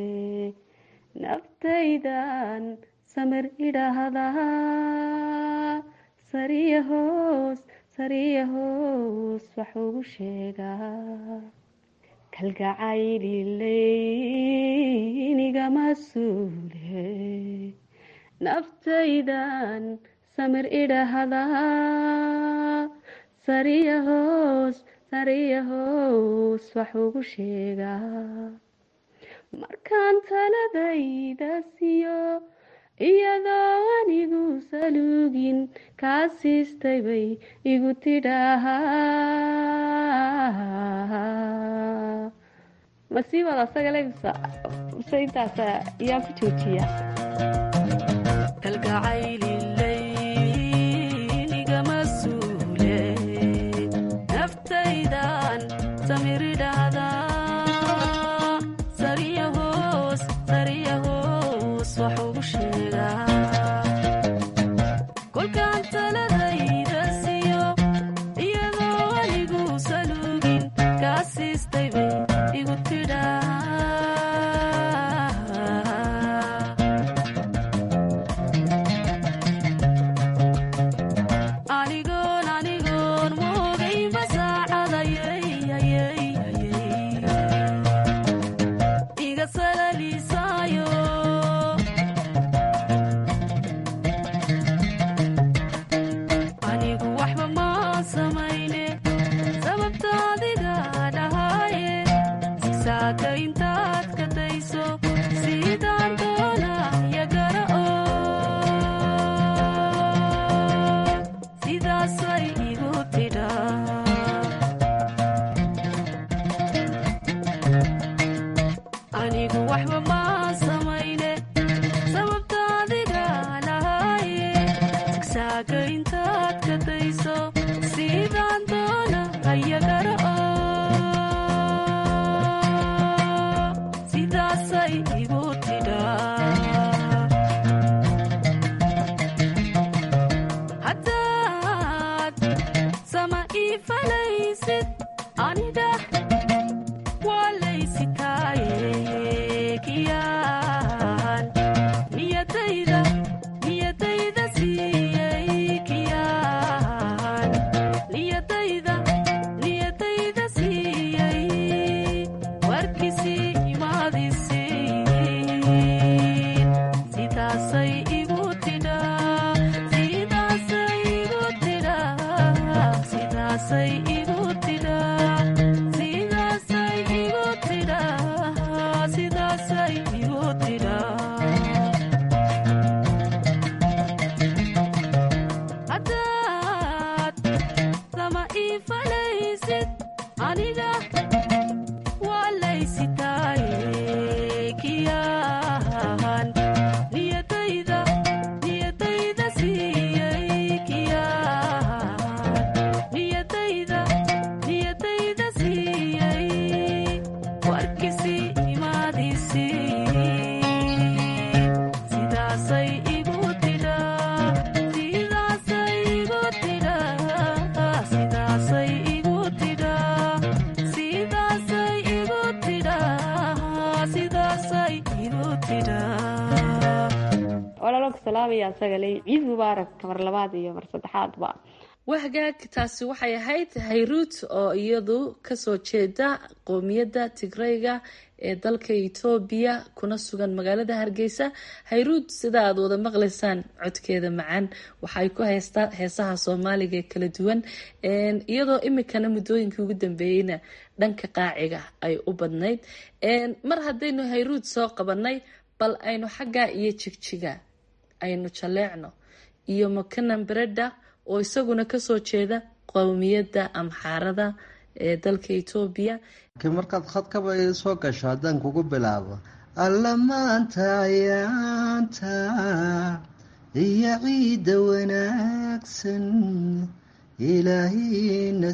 naftaydan samir idhaahdaa sariya hoos sariya hoos wax ugu sheegaa kalgacaylileyniga suule naftaydan samir idhaahdaa sariya hoos sariya hoos wax ugu sheegaa markaan taladayda siiyo iyadoo anigu saluugin kaa siistay bay igu tidhaahaa masiibad asaga lebisa mise intaas ayaan ku joojiya saaka walaalka salaamaya asagale ciid mubaarak mar labaad iyo mar saddexaadba wahgaag taasi waxay ahayd hayruut oo iyadu kasoo jeeda qoomiyadda tigrayga ee dalka etoobiya kuna sugan magaalada hargeysa hayruut sida aad wada maqlaysaan codkeeda macaan waxay ku haystaa heesaha soomaaliga ee kala duwan iyadoo imikana muddooyinkii ugu dambeeyeyna dhanka qaaciga ay u badnayd mar haddaynu hayruut soo qabanay bal aynu xaggaa iyo jigjiga aynu jaleecno iyo makanan bereda oo isaguna kasoo jeeda qowmiyadda amxaarada ee dalka etoobiya laakiin markaad khadkaba soo gasho haddaan kugu bilaabo alla maanta ayaanta iyo ciidda wanaagsan ilaahina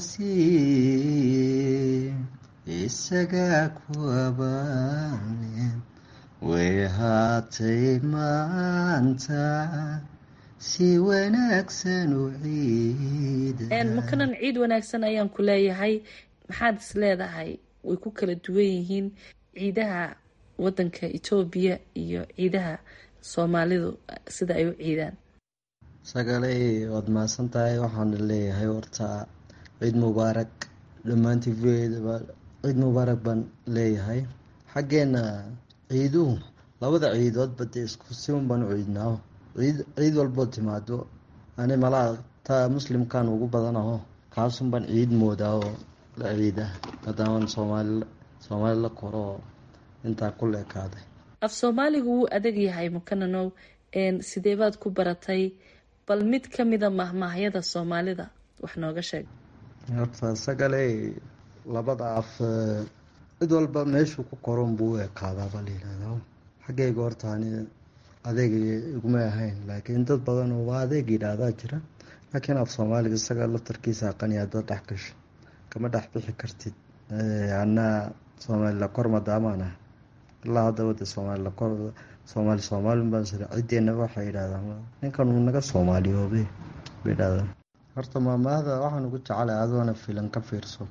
siiye isagaa ku abaane way haatay maanta si wanaagsan u ciida makanan ciid wanaagsan ayaan ku leeyahay maxaad is leedahay way ku kala duwan yihiin ciidaha wadanka etoobiya iyo ciidaha soomaalidu sida ay u ciidaan sagaley waad mahadsan tahay waxaana leeyahay horta ciid mubaarak dhammaantii vdba ciid mubaarak baan leeyahay xaggeena ciiduhu labada ciidoodba dee isku siun baan u ciidnaa ciid ciid walboo timaado ani malaa taa muslimkan ugu badanaho kaasun baan ciid moodaa oo la ciida maadaaman soomaali soomaali la koro oo intaa ku leekaaday af soomaaligu wuu adag yahay mukananow sidee baad ku baratay bal mid ka mida mahmaahyada soomaalida wax nooga sheeg horta sagale labada af cid walba meeshuu ku koron buu u ekaadaaba layihahdaa xaggayga horta ani adeeg iguma ahayn laakiin dad badan oo waa adeeg yidhaahdaa jira laakiin af soomaaliga isaga laftarkiisa aqaniya dad dhex gasho kama dhex bixi kartid anaa soomaalila kor madaamaan ah ilaa haddaba de soomaalila kor soomaali soomaalin baan sira ciddeenna waxay yidhahdaan ninkan uu naga soomaaliyoobe bay yidhahdaan horta maamaahda waxaan ugu jecelahay adoona filan ka fiirso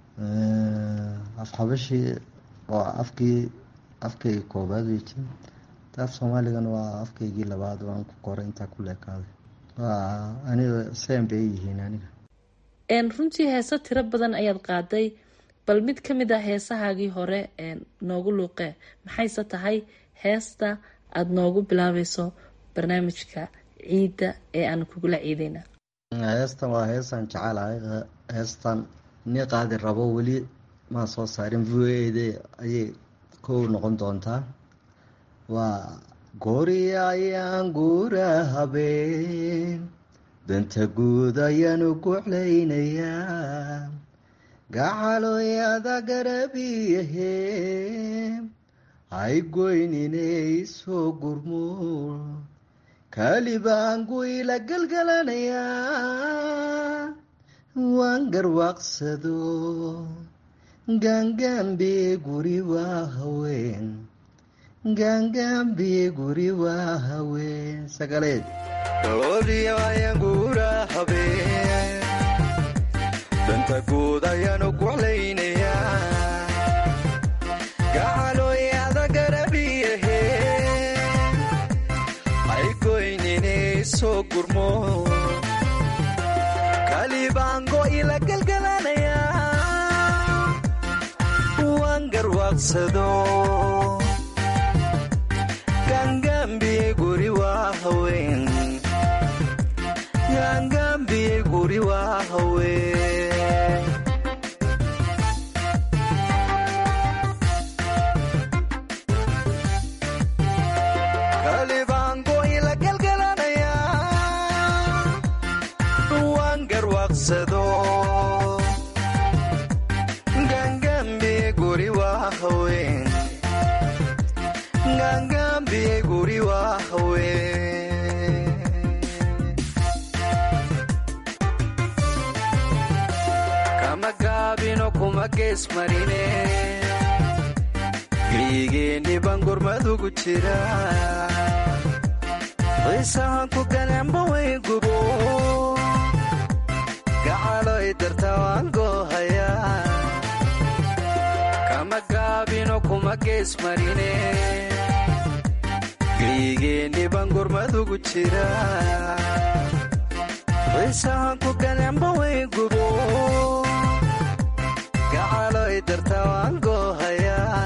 af xabashii oo afkii afkayga koobaad weyti af soomaaligana waa afkaygii labaad waan ku koray intaa ku leekaaday waa aniga seen bay yihiin aniga runtii heese tiro badan ayaad qaaday bal mid ka mid ah heesahaagii hore noogu luuqee maxayse tahay heesta aada noogu bilaabayso barnaamijka ciidda ee aan kugula ciideyna heestan waa heestaan jecelahay heestan ni qaadi rabo weli maa soo saarin v o d ayay kow noqon doontaa waa goori ayaan guura habeen danta guud ayaanu guclaynayaa gacaloyada garabiyahe hay goyninay soo gurmo kalibaangu ila galgalanayaa waan garwaaqsado gaangaambiye guri waa haween gaangaambiye guri waa haween sagaleed gooriyo ayaan guura habeen danta guud ayaanu guclaynayaa gacaloyada garabiyahe hay goyninay soo gurmo kalibaango ila galgalanayaa waan garwaaqsado gaangaambiye guri waa haween gaangaambiye guri waa haween kalibaango ila galgalanayaa waan garwaaqsado gaangaambiye guri waa haween gaangaambiye guri waa haween kama gaabino kuma gees marine geygeenni baan gurmadugu jira xiisahan ku galemba way gubo gacaloy darta waan goohayaa kama gaabino kuma gees marine geygeenni baan gurmadugu jira xiisahan ku galemba way gubo gacaloy darta waan goohayaa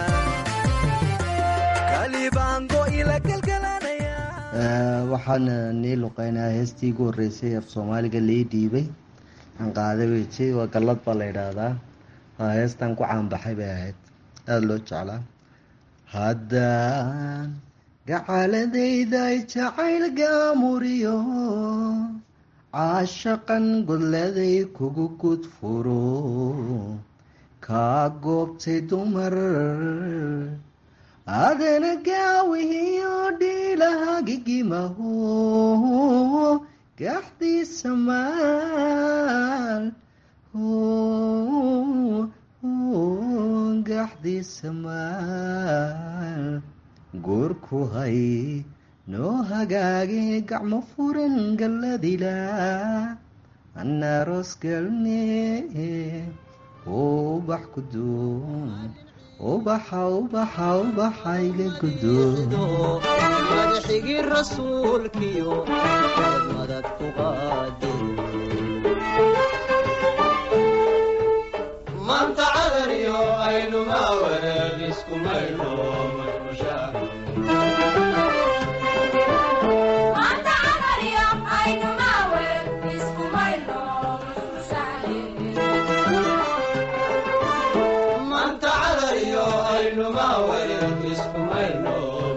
kalibaango ila galgalanaya waxaan nii luqeynaa heestii ugu horreysay af soomaaliga lii dhiibay aan qaaday weji waa gallad baa la yidhaahdaa waa heestan ku caanbaxay bay ahayd aada loo jeclaa haddaan gacaladayday jacayl gaamuriyo caashaqan godladay kugu gudfuro kaa goobtay dumar adana gaawihiyo dhiilahagigimaho gaxdiisa maal gaxdiisa maal goorku hay noo hagaage gacmo furan galladila anaaroos galne ubax kuduun ubaxa ubaxa ubaxa iga gudoodo madaxigii rasuulkiyo madad ku qaade maanta cadaniyo aynuma wareer isku mayno maanta cadaniyo aynuma wareer isku mayno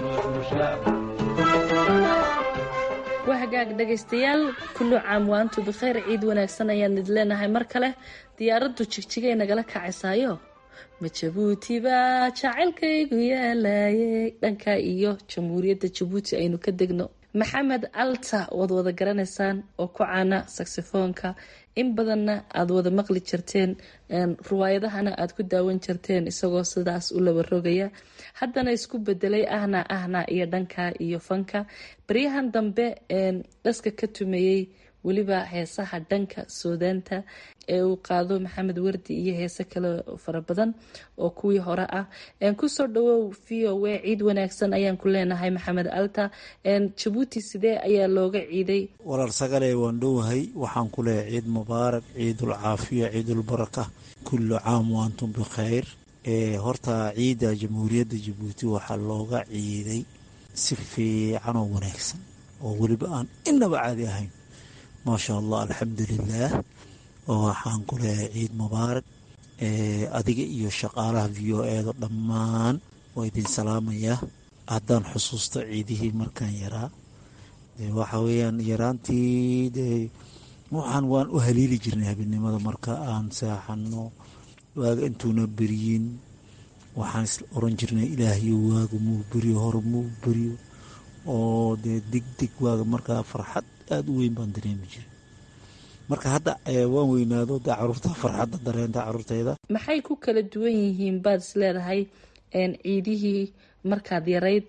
waa hagaag dhegaystayaal kullu caam waantu bikhayr ciid wanaagsan ayaan id leenahay mar kale diyaaraddu jigjigay nagala kacaysaayo ma jabuuti baa jacaylkaygu yaalaayey dhanka iyo jamhuuriyadda jabuuti aynu ka degno maxamed alta waad wada garanaysaan oo ku caana saxifoonka in badanna aada wada maqli jirteen riwaayadahana aada ku daawan jirteen isagoo sidaas u laba rogaya haddana isku bedelay ahna ahna iyo dhanka iyo fanka baryahan dambe dhaska ka tumeeyey weliba heesaha dhanka suudaanta ee uu qaado maxamed wardi iyo heese kale fara badan oo kuwii hore ah kusoo dhawow v o a ciid wanaagsan ayaan ku leenahay maxamed alta jabuuti sidee ayaa looga ciiday walaal sagale waan dhowahay waxaan ku leeyahay ciid mubaarak ciidul caafiya ciidulbaraka kullu caam waantum bikhayr horta ciidda jamhuuriyadda jabuuti waxaa looga ciiday si fiican oo wanaagsan oo weliba aan inaba caadi ahayn maasha allah alxamdulilaah waxaan ku leeyahay ciid mubaarak adiga iyo shaqaalaha v o eeda dhammaan waa idin salaamayaa haddaan xusuusto ciidihii markaan yaraa waxa weeyaan yaraantii de waxaan waan u haliili jirnay habeenimada marka aan saaxano waaga intuuna beryin waxaan is oran jirnay ilaahayo waaga muu beriyo hore muu beriyo oo dee dig dig waaga markaa farxad aada u weyn baan dareemi jiray marka hadda waan weynaado dee caruurta farxadda dareenta caruurteyda maxay ku kala duwan yihiin baad is leedahay ciidihii markaad yarayd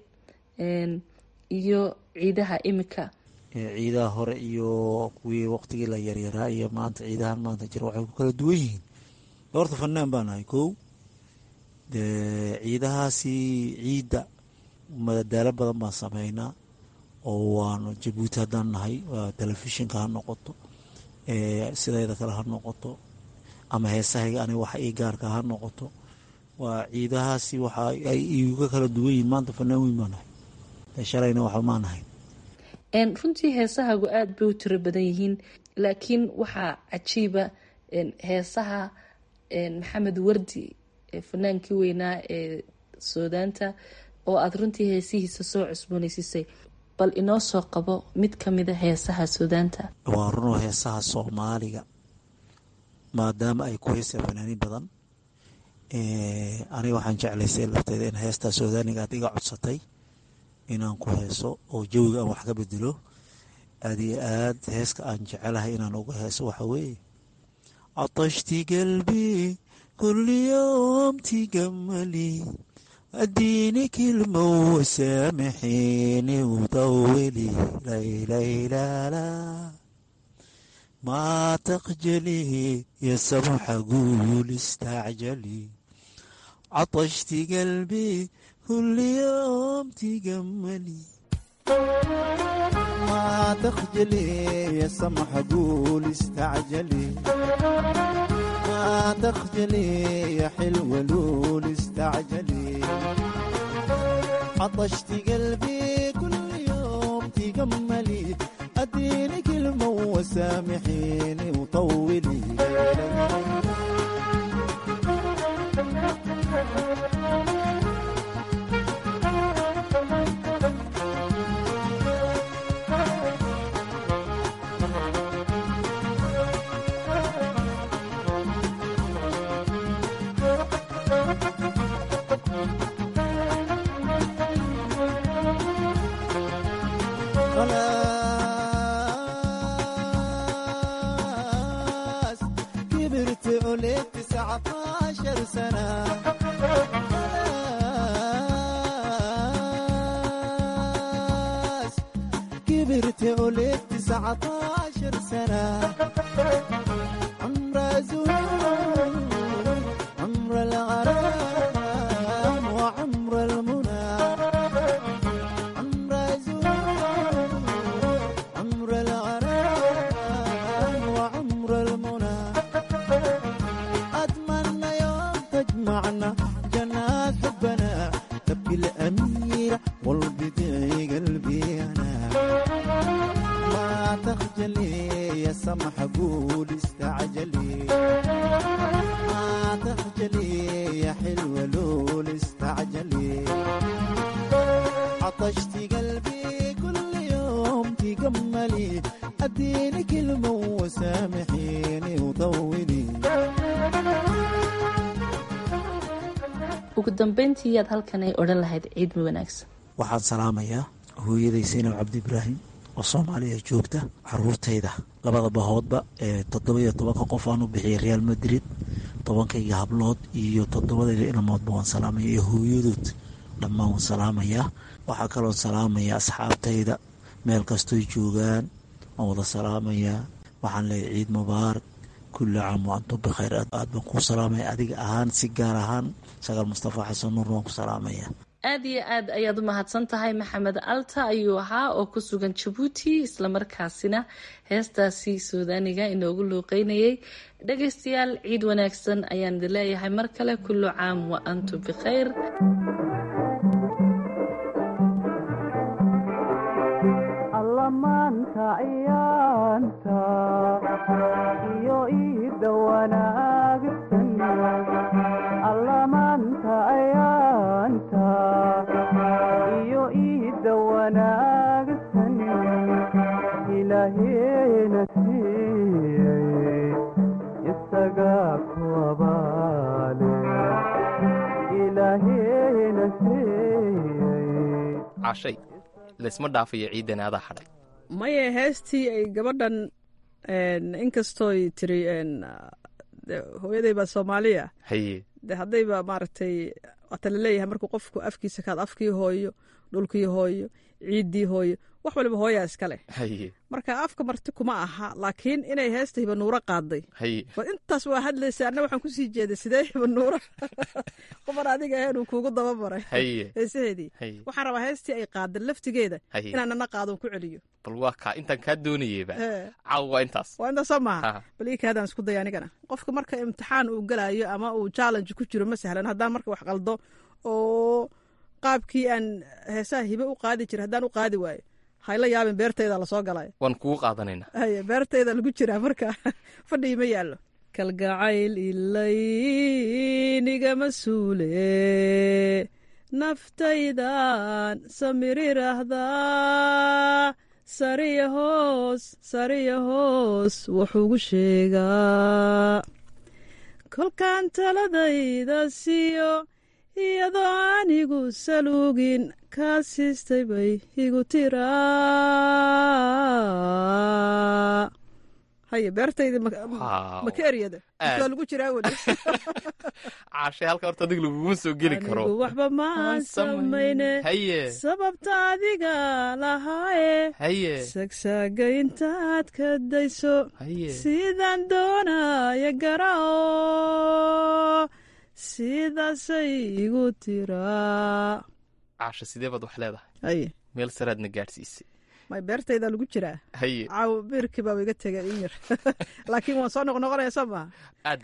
iyo ciidaha imika ciidaha hore iyo kuwii waqtigii la yaryaraa iyo maanta ciidahan maanta jira waxay ku kala duwan yihiin horta fanaan baan ahay kow dee ciidahaasi ciidda madadaalo badan baan sameynaa oo waanu jabuuti haddaan nahay telefishinka ha noqoto sidayda kale ha noqoto ama heesahayga aniga waxa ii gaarka ha noqoto waa ciidahaasi waxa ay iga kala duwan yihiin maanta fanaan weyn baan nahay shalayna waxba maan ahay runtii heesahagu aada bay u tiro badan yihiin laakiin waxaa cajiiba heesaha maxamed wardi fanaankii weynaa ee suudaanta oo aada runtii heesihiisa soo cusboonaysiisay bal inoo soo qabo mid ka mida heesaha suudaanta waa runoo heesaha soomaaliga maadaama ay ku heeseen fanaaniin badan aniga waxaan jeclaysay lafteeda in heestaa suudaaniga aad iga codsatay inaan ku heeso oo jawiga aan wax ka bedelo aad iyo aad heeska aan jecelahay inaan uga heeso waxa weeye catashti qalbi kulli yoom tigamali اديني كلمة وسامحيني وطولي ليلى لا لا ما تخجلي يا سمح قول استعجلي عطشت قلبي كل يوم تجملي ما تخجلي يا سمح قول استعجلي ما تخجلي يا حلوة لول استعجلي عطشت قلبي كل يوم تجملي اديني كلمة وسامحيني وطولي خلاص كبرت عليك تسعة عشر سنة خلاص كبرت عليك تسعة عشر سنة عمر زور عمر الغرام وعمر المنى عمر زور عمر الغرام وعمر المنى أتمنى يوم تجمعنا جنات حبنا تبكي الأميرة والبدعي قلبي أنا ما تخجلي يا سمح قول استعجلي ما تخجلي يا حلوة لول استعجلي عطشت قلبي كل يوم تجملي اديني كلمة وسامحيني وطولي ugu dambeyntii yaad halkan ay odhan lahayd ciid mi wanaagsan waxaan salaamayaa hooyaday saynab cabdi ibraahim oo soomaaliya joogta caruurtayda labada bahoodba ee toddoba-iyo tobanka qof aan u bixiyay real madrid tobankayga hablood iyo toddobadayda ilmoodba waan salaamaya iyo hooyadood dhammaan waan salaamayaa waxaa kaloon salaamayaa asxaabtayda meel kastoy joogaan waan wada salaamayaa waxaan leeyahay ciid mubaarak kulli caam wa antum bikhayr aad baan kuu salaamaya adiga ahaan si gaar ahaan sagaal mustafa xasan nuur waan ku salaamaya aad iyo aad ayaad u mahadsan tahay maxamed alta ayuu ahaa oo ku sugan jabuuti islamarkaasina heestaasi suudaaniga inoogu luuqeynayay dhagaystayaal ciid wanaagsan ayaan idin leeyahay mar kale kullu caam wa antum bikhayr allamaanta ciyaanta iyo iida wanaagsan allamaanta ciyaanta iyo iida wanaagsan ilaaheena siiyey isagaa ku abaale ilaaheena siiyey cashay laysma dhaafayo ciidan adaa hadhay maye heestii ay gabadhan inkastooy tiri de hooyaday baa soomaaliya haye de haddayba maaragtay waata laleeyahay markuu qofku afkiisa kaad afkii hooyo dhulkii hooyo ciiddii hooyo wax waliba hooyaa iska leh haye marka afka marti kuma aha laakiin inay heesta hibanuuro qaaday haye war intaas waa hadlaysa anna waxaan kusii jeeday sidee hibanuuro qofan adiga ahayn uu kuugu dabamaray haye heesaheedii haye waxaan rabaa heestii ay qaaday laftigeeda Haye. inaan nana qaadon ku celiyo bal waa kaa intaan kaa doonayeyba Ee. caaw waa intaas waa intaas soo maaha Ha. bal ii kaadaan isku daya anigana qofka marka imtixaan uu galayo ama uu challenge ku jiro ma sahlan haddaan marka wax qaldo oo qaabkii aan heesaha hibe u qaadi jira haddaan u qaadi waayo hayla yaabin beertayda lasoo galaya waan kugu qaadanaynaa haye beertayda lagu jiraa marka fadhii ma yaallo kalgacayl ilaynigama suule naftaydan samirirahdaa sariya hoos sariya hoos wuxuugu sheegaa kolkaan taladayda siiyo iyadoo anigu saluugin kaa siistay bay igu tiraa ha haye beertayda ma Waaw. ma ka eryada Aad. waa lagu jiraa weli caashay halka horta adiga laguguma soo geli karo anigu waxba maan samayne haye sababta adiga lahaaye haye sagsaaga intaad ka dayso haye sidaan doonaya garao sidaasay igu tiraa caasha sidee baad wax leedahay haye meel saraadna gaadhsiisay may beertaydaa lagu jiraa haye caaw biirkii baa iga tegay in yar laakiin waan soo noqnoqonaya soo maha aad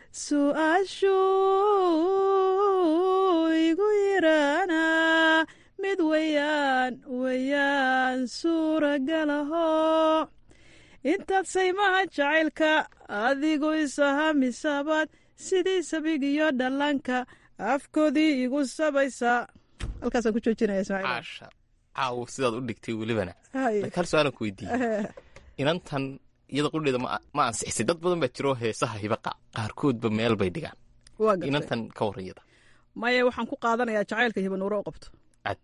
su-aashuu igu yiraana mid weyaan weyaan suuragalaho intaad saymaha jacaylka adigu isahamisabaad sidii sabigiyo dhallaanka afkoodii igu sabaysa halkaasaan ku joojinaya ismaaciil caasha caawo sidaad u dhigtay welibana Haye. laakiin hal su-aalan ku weydiiyey inantan iyada qudheeda ma ma ansixisay dad badan baa jiro heesaha hibaqa qaarkoodba meel bay dhigaan waa gartay inantan ka warran iyada maya waxaan ku qaadanayaa jacaylka hibanuure u qabto cad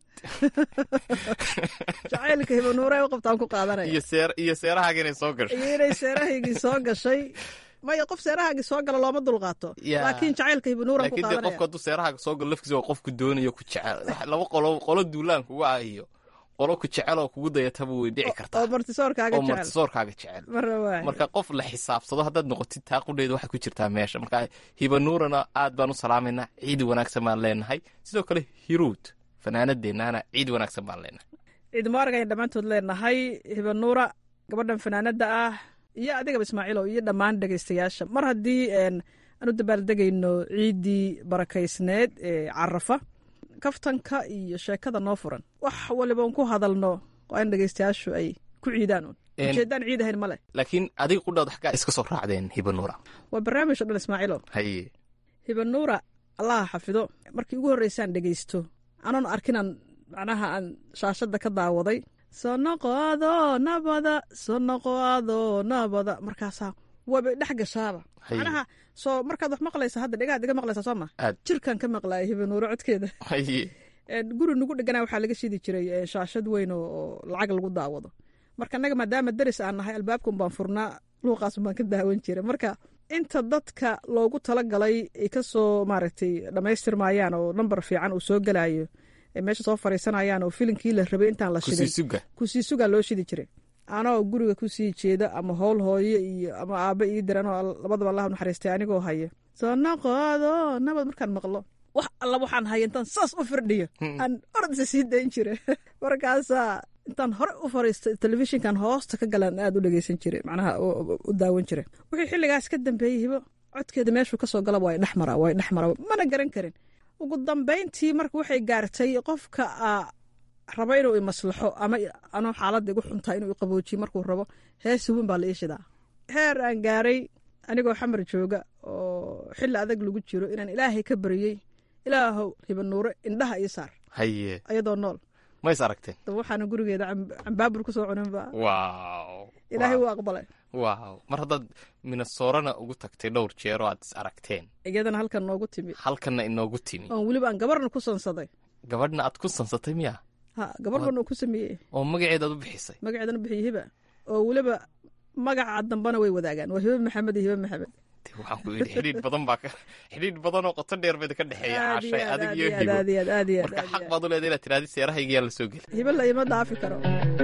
jacaylka hibanuure u qabto aan ku qaadanaya iyo seer iyo seerahaaga inay soo gasho iyo inay seerahaygii soo gashay maya qof seerahaagii soo gala looma dulqaato Yaa. laakiin jacaylka hibanuuran ku laakiin dee qaadanaya qofku hadduu seerahaaga soo galo lafkiisa waa qofku doonayo ku jecel Wax- laba qolo qolo duulaan kugu ah iyo qolo ku jecel oo kugu dayataba way dhici kartaa oo martisoorkaaga oo jecel martisoorkaaga jecel marra waay marka qof la xisaabsado haddaad noqotid taa qudheeda waxay ku jirtaa meesha marka hibanuurana aad baan u salaamaynaa ciid wanaagsan baan leenahay sidoo kale hiruud fanaanadeennaana ciid wanaagsan baan leenahay ciid mubaarag ayaan dhammaantood leenahay hibanuura gabadhan fanaanada ah iyo adigaba ismaaciilow iyo dhammaan dhegaystayaasha mar haddii een, aan u dabaaldegayno ciiddii barakaysneed ee carafa kaftanka iyo sheekada noo furan wax waliba un ku hadalno waa in dhegaystayaashu ay ku ciidaan un Een- ujeedaan ciid ahayn male laakiin adiga qudhaad xaggaa iska soo raacdeen hibanuura waa barnaamij o dhan ismaaciilow haye hibanuura allaha xafido markii ugu horreysaan dhegaysto anoon arkinaan macnaha aan shaashadda ka daawaday soo noqoado nabada soo noqoado nabada markaasaa waaba dhex gashaaba Haye. macnaha soo markaad wax maqlaysa hadda dhegaad iga maqlaysaa soo ma Aad. jirkan ka maqlaaya hibanuuro codkeeda haye Een, guri nagu dhegana waxaa laga shidi jiray ee, shaashad weyn oo oo lacag lagu daawado marka annaga maadaama deris aan nahay albaabkan baan furnaa luuqaasun baan ka daawan jiray marka inta dadka loogu talagalay ay ka soo maaragtay dhammaystirmayaan oo nambar fiican uu soo gelayo ay meesha soo fariisanayaan oo filinkii la rabay intaan la shidin kusii suga kusii sugaa loo shidi jiray anoo guriga kusii jeeda ama howl hooyo iyo ama aabba ii diran oo labadaba allah u naxariistay anigoo haya soo noqoado nabad markaan maqlo wax alla waxaan haya intaan saas u firdhiyo aan ordisa sii dayn jira markaasaa intaan hore u fariistay telefishinkan hoosta ka galaan aad u dhegeysan jiray macnaha u- u daawan jiray wixii xilligaas ka dambeeyey hibo codkeeda meeshuu kasoo galaba waa dhex mara waa dhex mara mana garan karin ugu dambayntii marka waxay gaartay qofka aa rabo inuu imaslaxo ama anuu xaaladda igu xuntaa inuu iqaboojiyo markuu rabo hees weyn baa la ii shidaa heer aan gaaray anigoo xamar jooga oo xilli adag lagu jiro inaan ilaahay ka baryey ilaahow hibanuure indhaha ii saar haye ayadoo nool ma is aragteen daba waxaana gurigeeda cam- cambaabur ku soo cuninba waaw ilaahay waaw. wuu aqbalay waaw mar haddaad minasoorana ugu tagtay dhowr jeer oo aad is aragteen iyadana halkan noogu timi halkanna inoogu timi oon weliba aan gabarna ku sansaday gabadhna aad ku sansatay miya ha gabar bana uu ku sameeyey oo magaceeda aad u bixisay magaceedana bixiyo hiba oo weliba magaca dambana way wadaagaan waa hiba maxamed iyo hiba maxamed Dee waxaan ku yidhi xidhiidh badan baa ka xidhiidh badan oo qoto dheer bayda ka dhexeeya Aad iyo caashay aad, adig aad iyo iyo aad, hibo aad iyo aad, aad iyo aad, marka aad xaq iyo baad u leedahay inaad tirahdid seerahayga yaa la soo geli hiba la ima dhaafi karo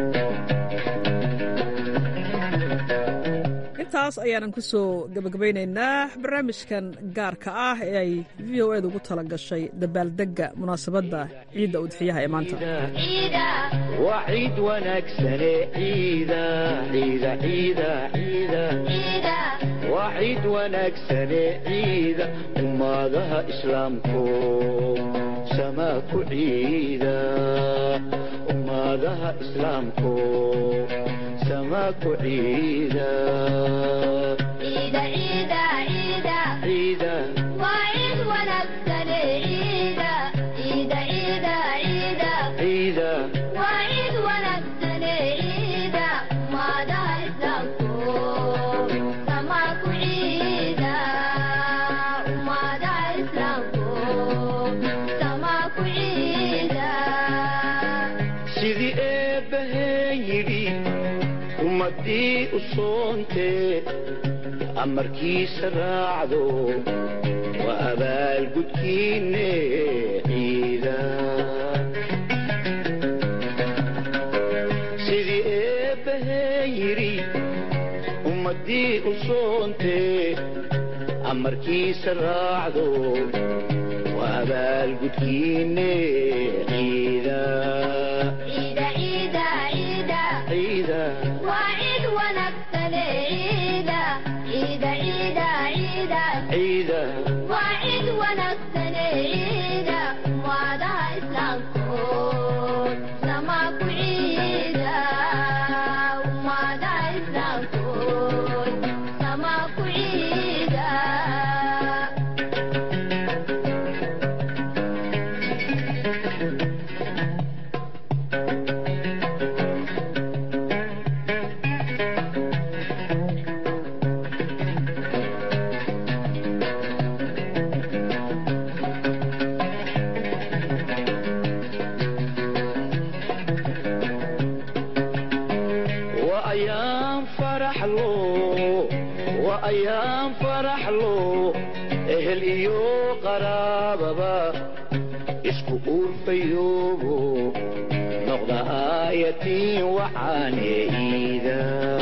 intaas ayaanan ku soo gebagabaynaynaa barnaamijkan gaarka ah ee ay v o ed ugu tala gashay dabaaldegga munaasabadda ciidda udxiyaha ee maanta waa ciid wanaagsane ciida ciida ciida ciida waa ciid wanaagsane ciida ummadaha islaamku samaa ku ciida ummadaha islaamku samaa ku ciida ciida ciida sidii eebbahee yidhi ummadii u soontee amarkiisa raacdo waa abaalgudkiinne ciida sidii eebbahee yidhi ummadii u soontee amarkiisa raacdo waa abaalgudkiinne ciida ciida ciida waa ayaan faraxlo waa ayaan faraxlo ehel iyo qaraababa isku uurfayoobo noqda aayatiin waxaane iida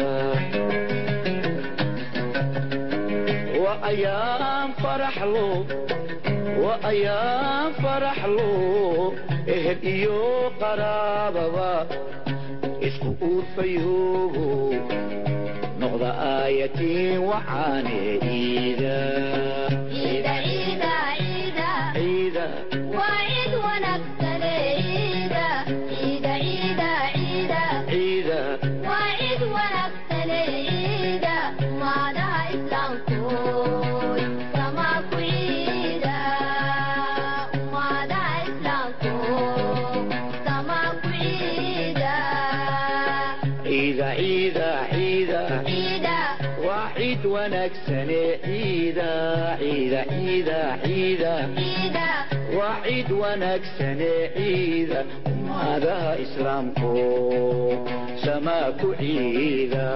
waa ayaan faraxlo waa ayaan faraxlo ehel iyo qaraababa isku uurfayoobo noqda aayatiin waxaane iida ciida ciida ciida ciida ciida waa ciid wanaagsane ciida ciida ciida ciida waa ciid wanaagsane ciida ummadaha islaamku samaa ku ciida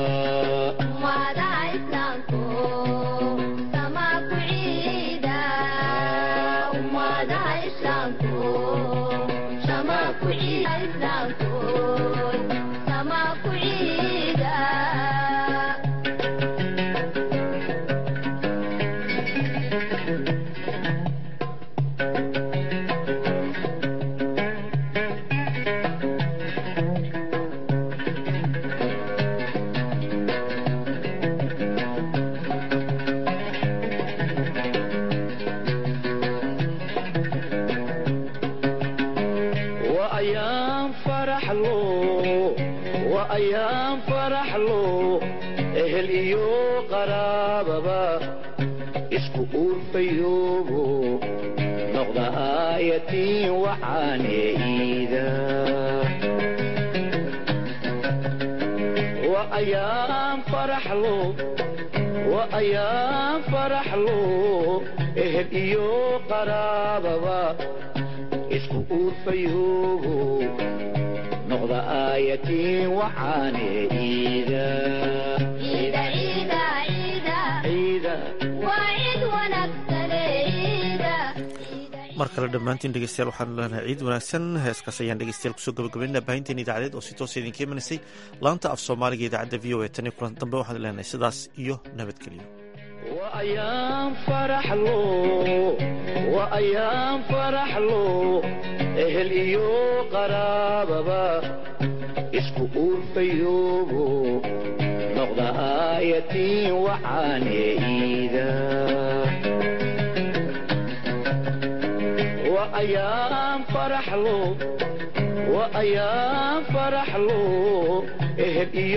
waa ayaan faraxlo waa ayaan faraxlo ehel iyo qaraababa isku uurfayoobo noqda aayatiin waxaane iida waa ayaan faraxlo waa ayaan faraxlo ehel iyo qaraababa isku uurfayoobo noqda aayatiin waxaane iida ciida mar kale dhammaantiin dhegeystayaal waxaanu leenahay ciid wanaagsan heeskaas ayaan dhegeystayaal kusoo gabagabaynaa baahinteen idaacadeed oo si toosa idinka imanaysay laanta af soomaaliga idaacadda v o a tan iyo kulan dambe waxaan leenahay sidaas iyo nabadgelyo waa ayaan faraxlo waa ayaan faraxlo ehel iyo qaraababa isku uurfayoobo noqda aayatiin waxaane iida waa ayaan faraxlo waa ayaan faraxlo ehel iyo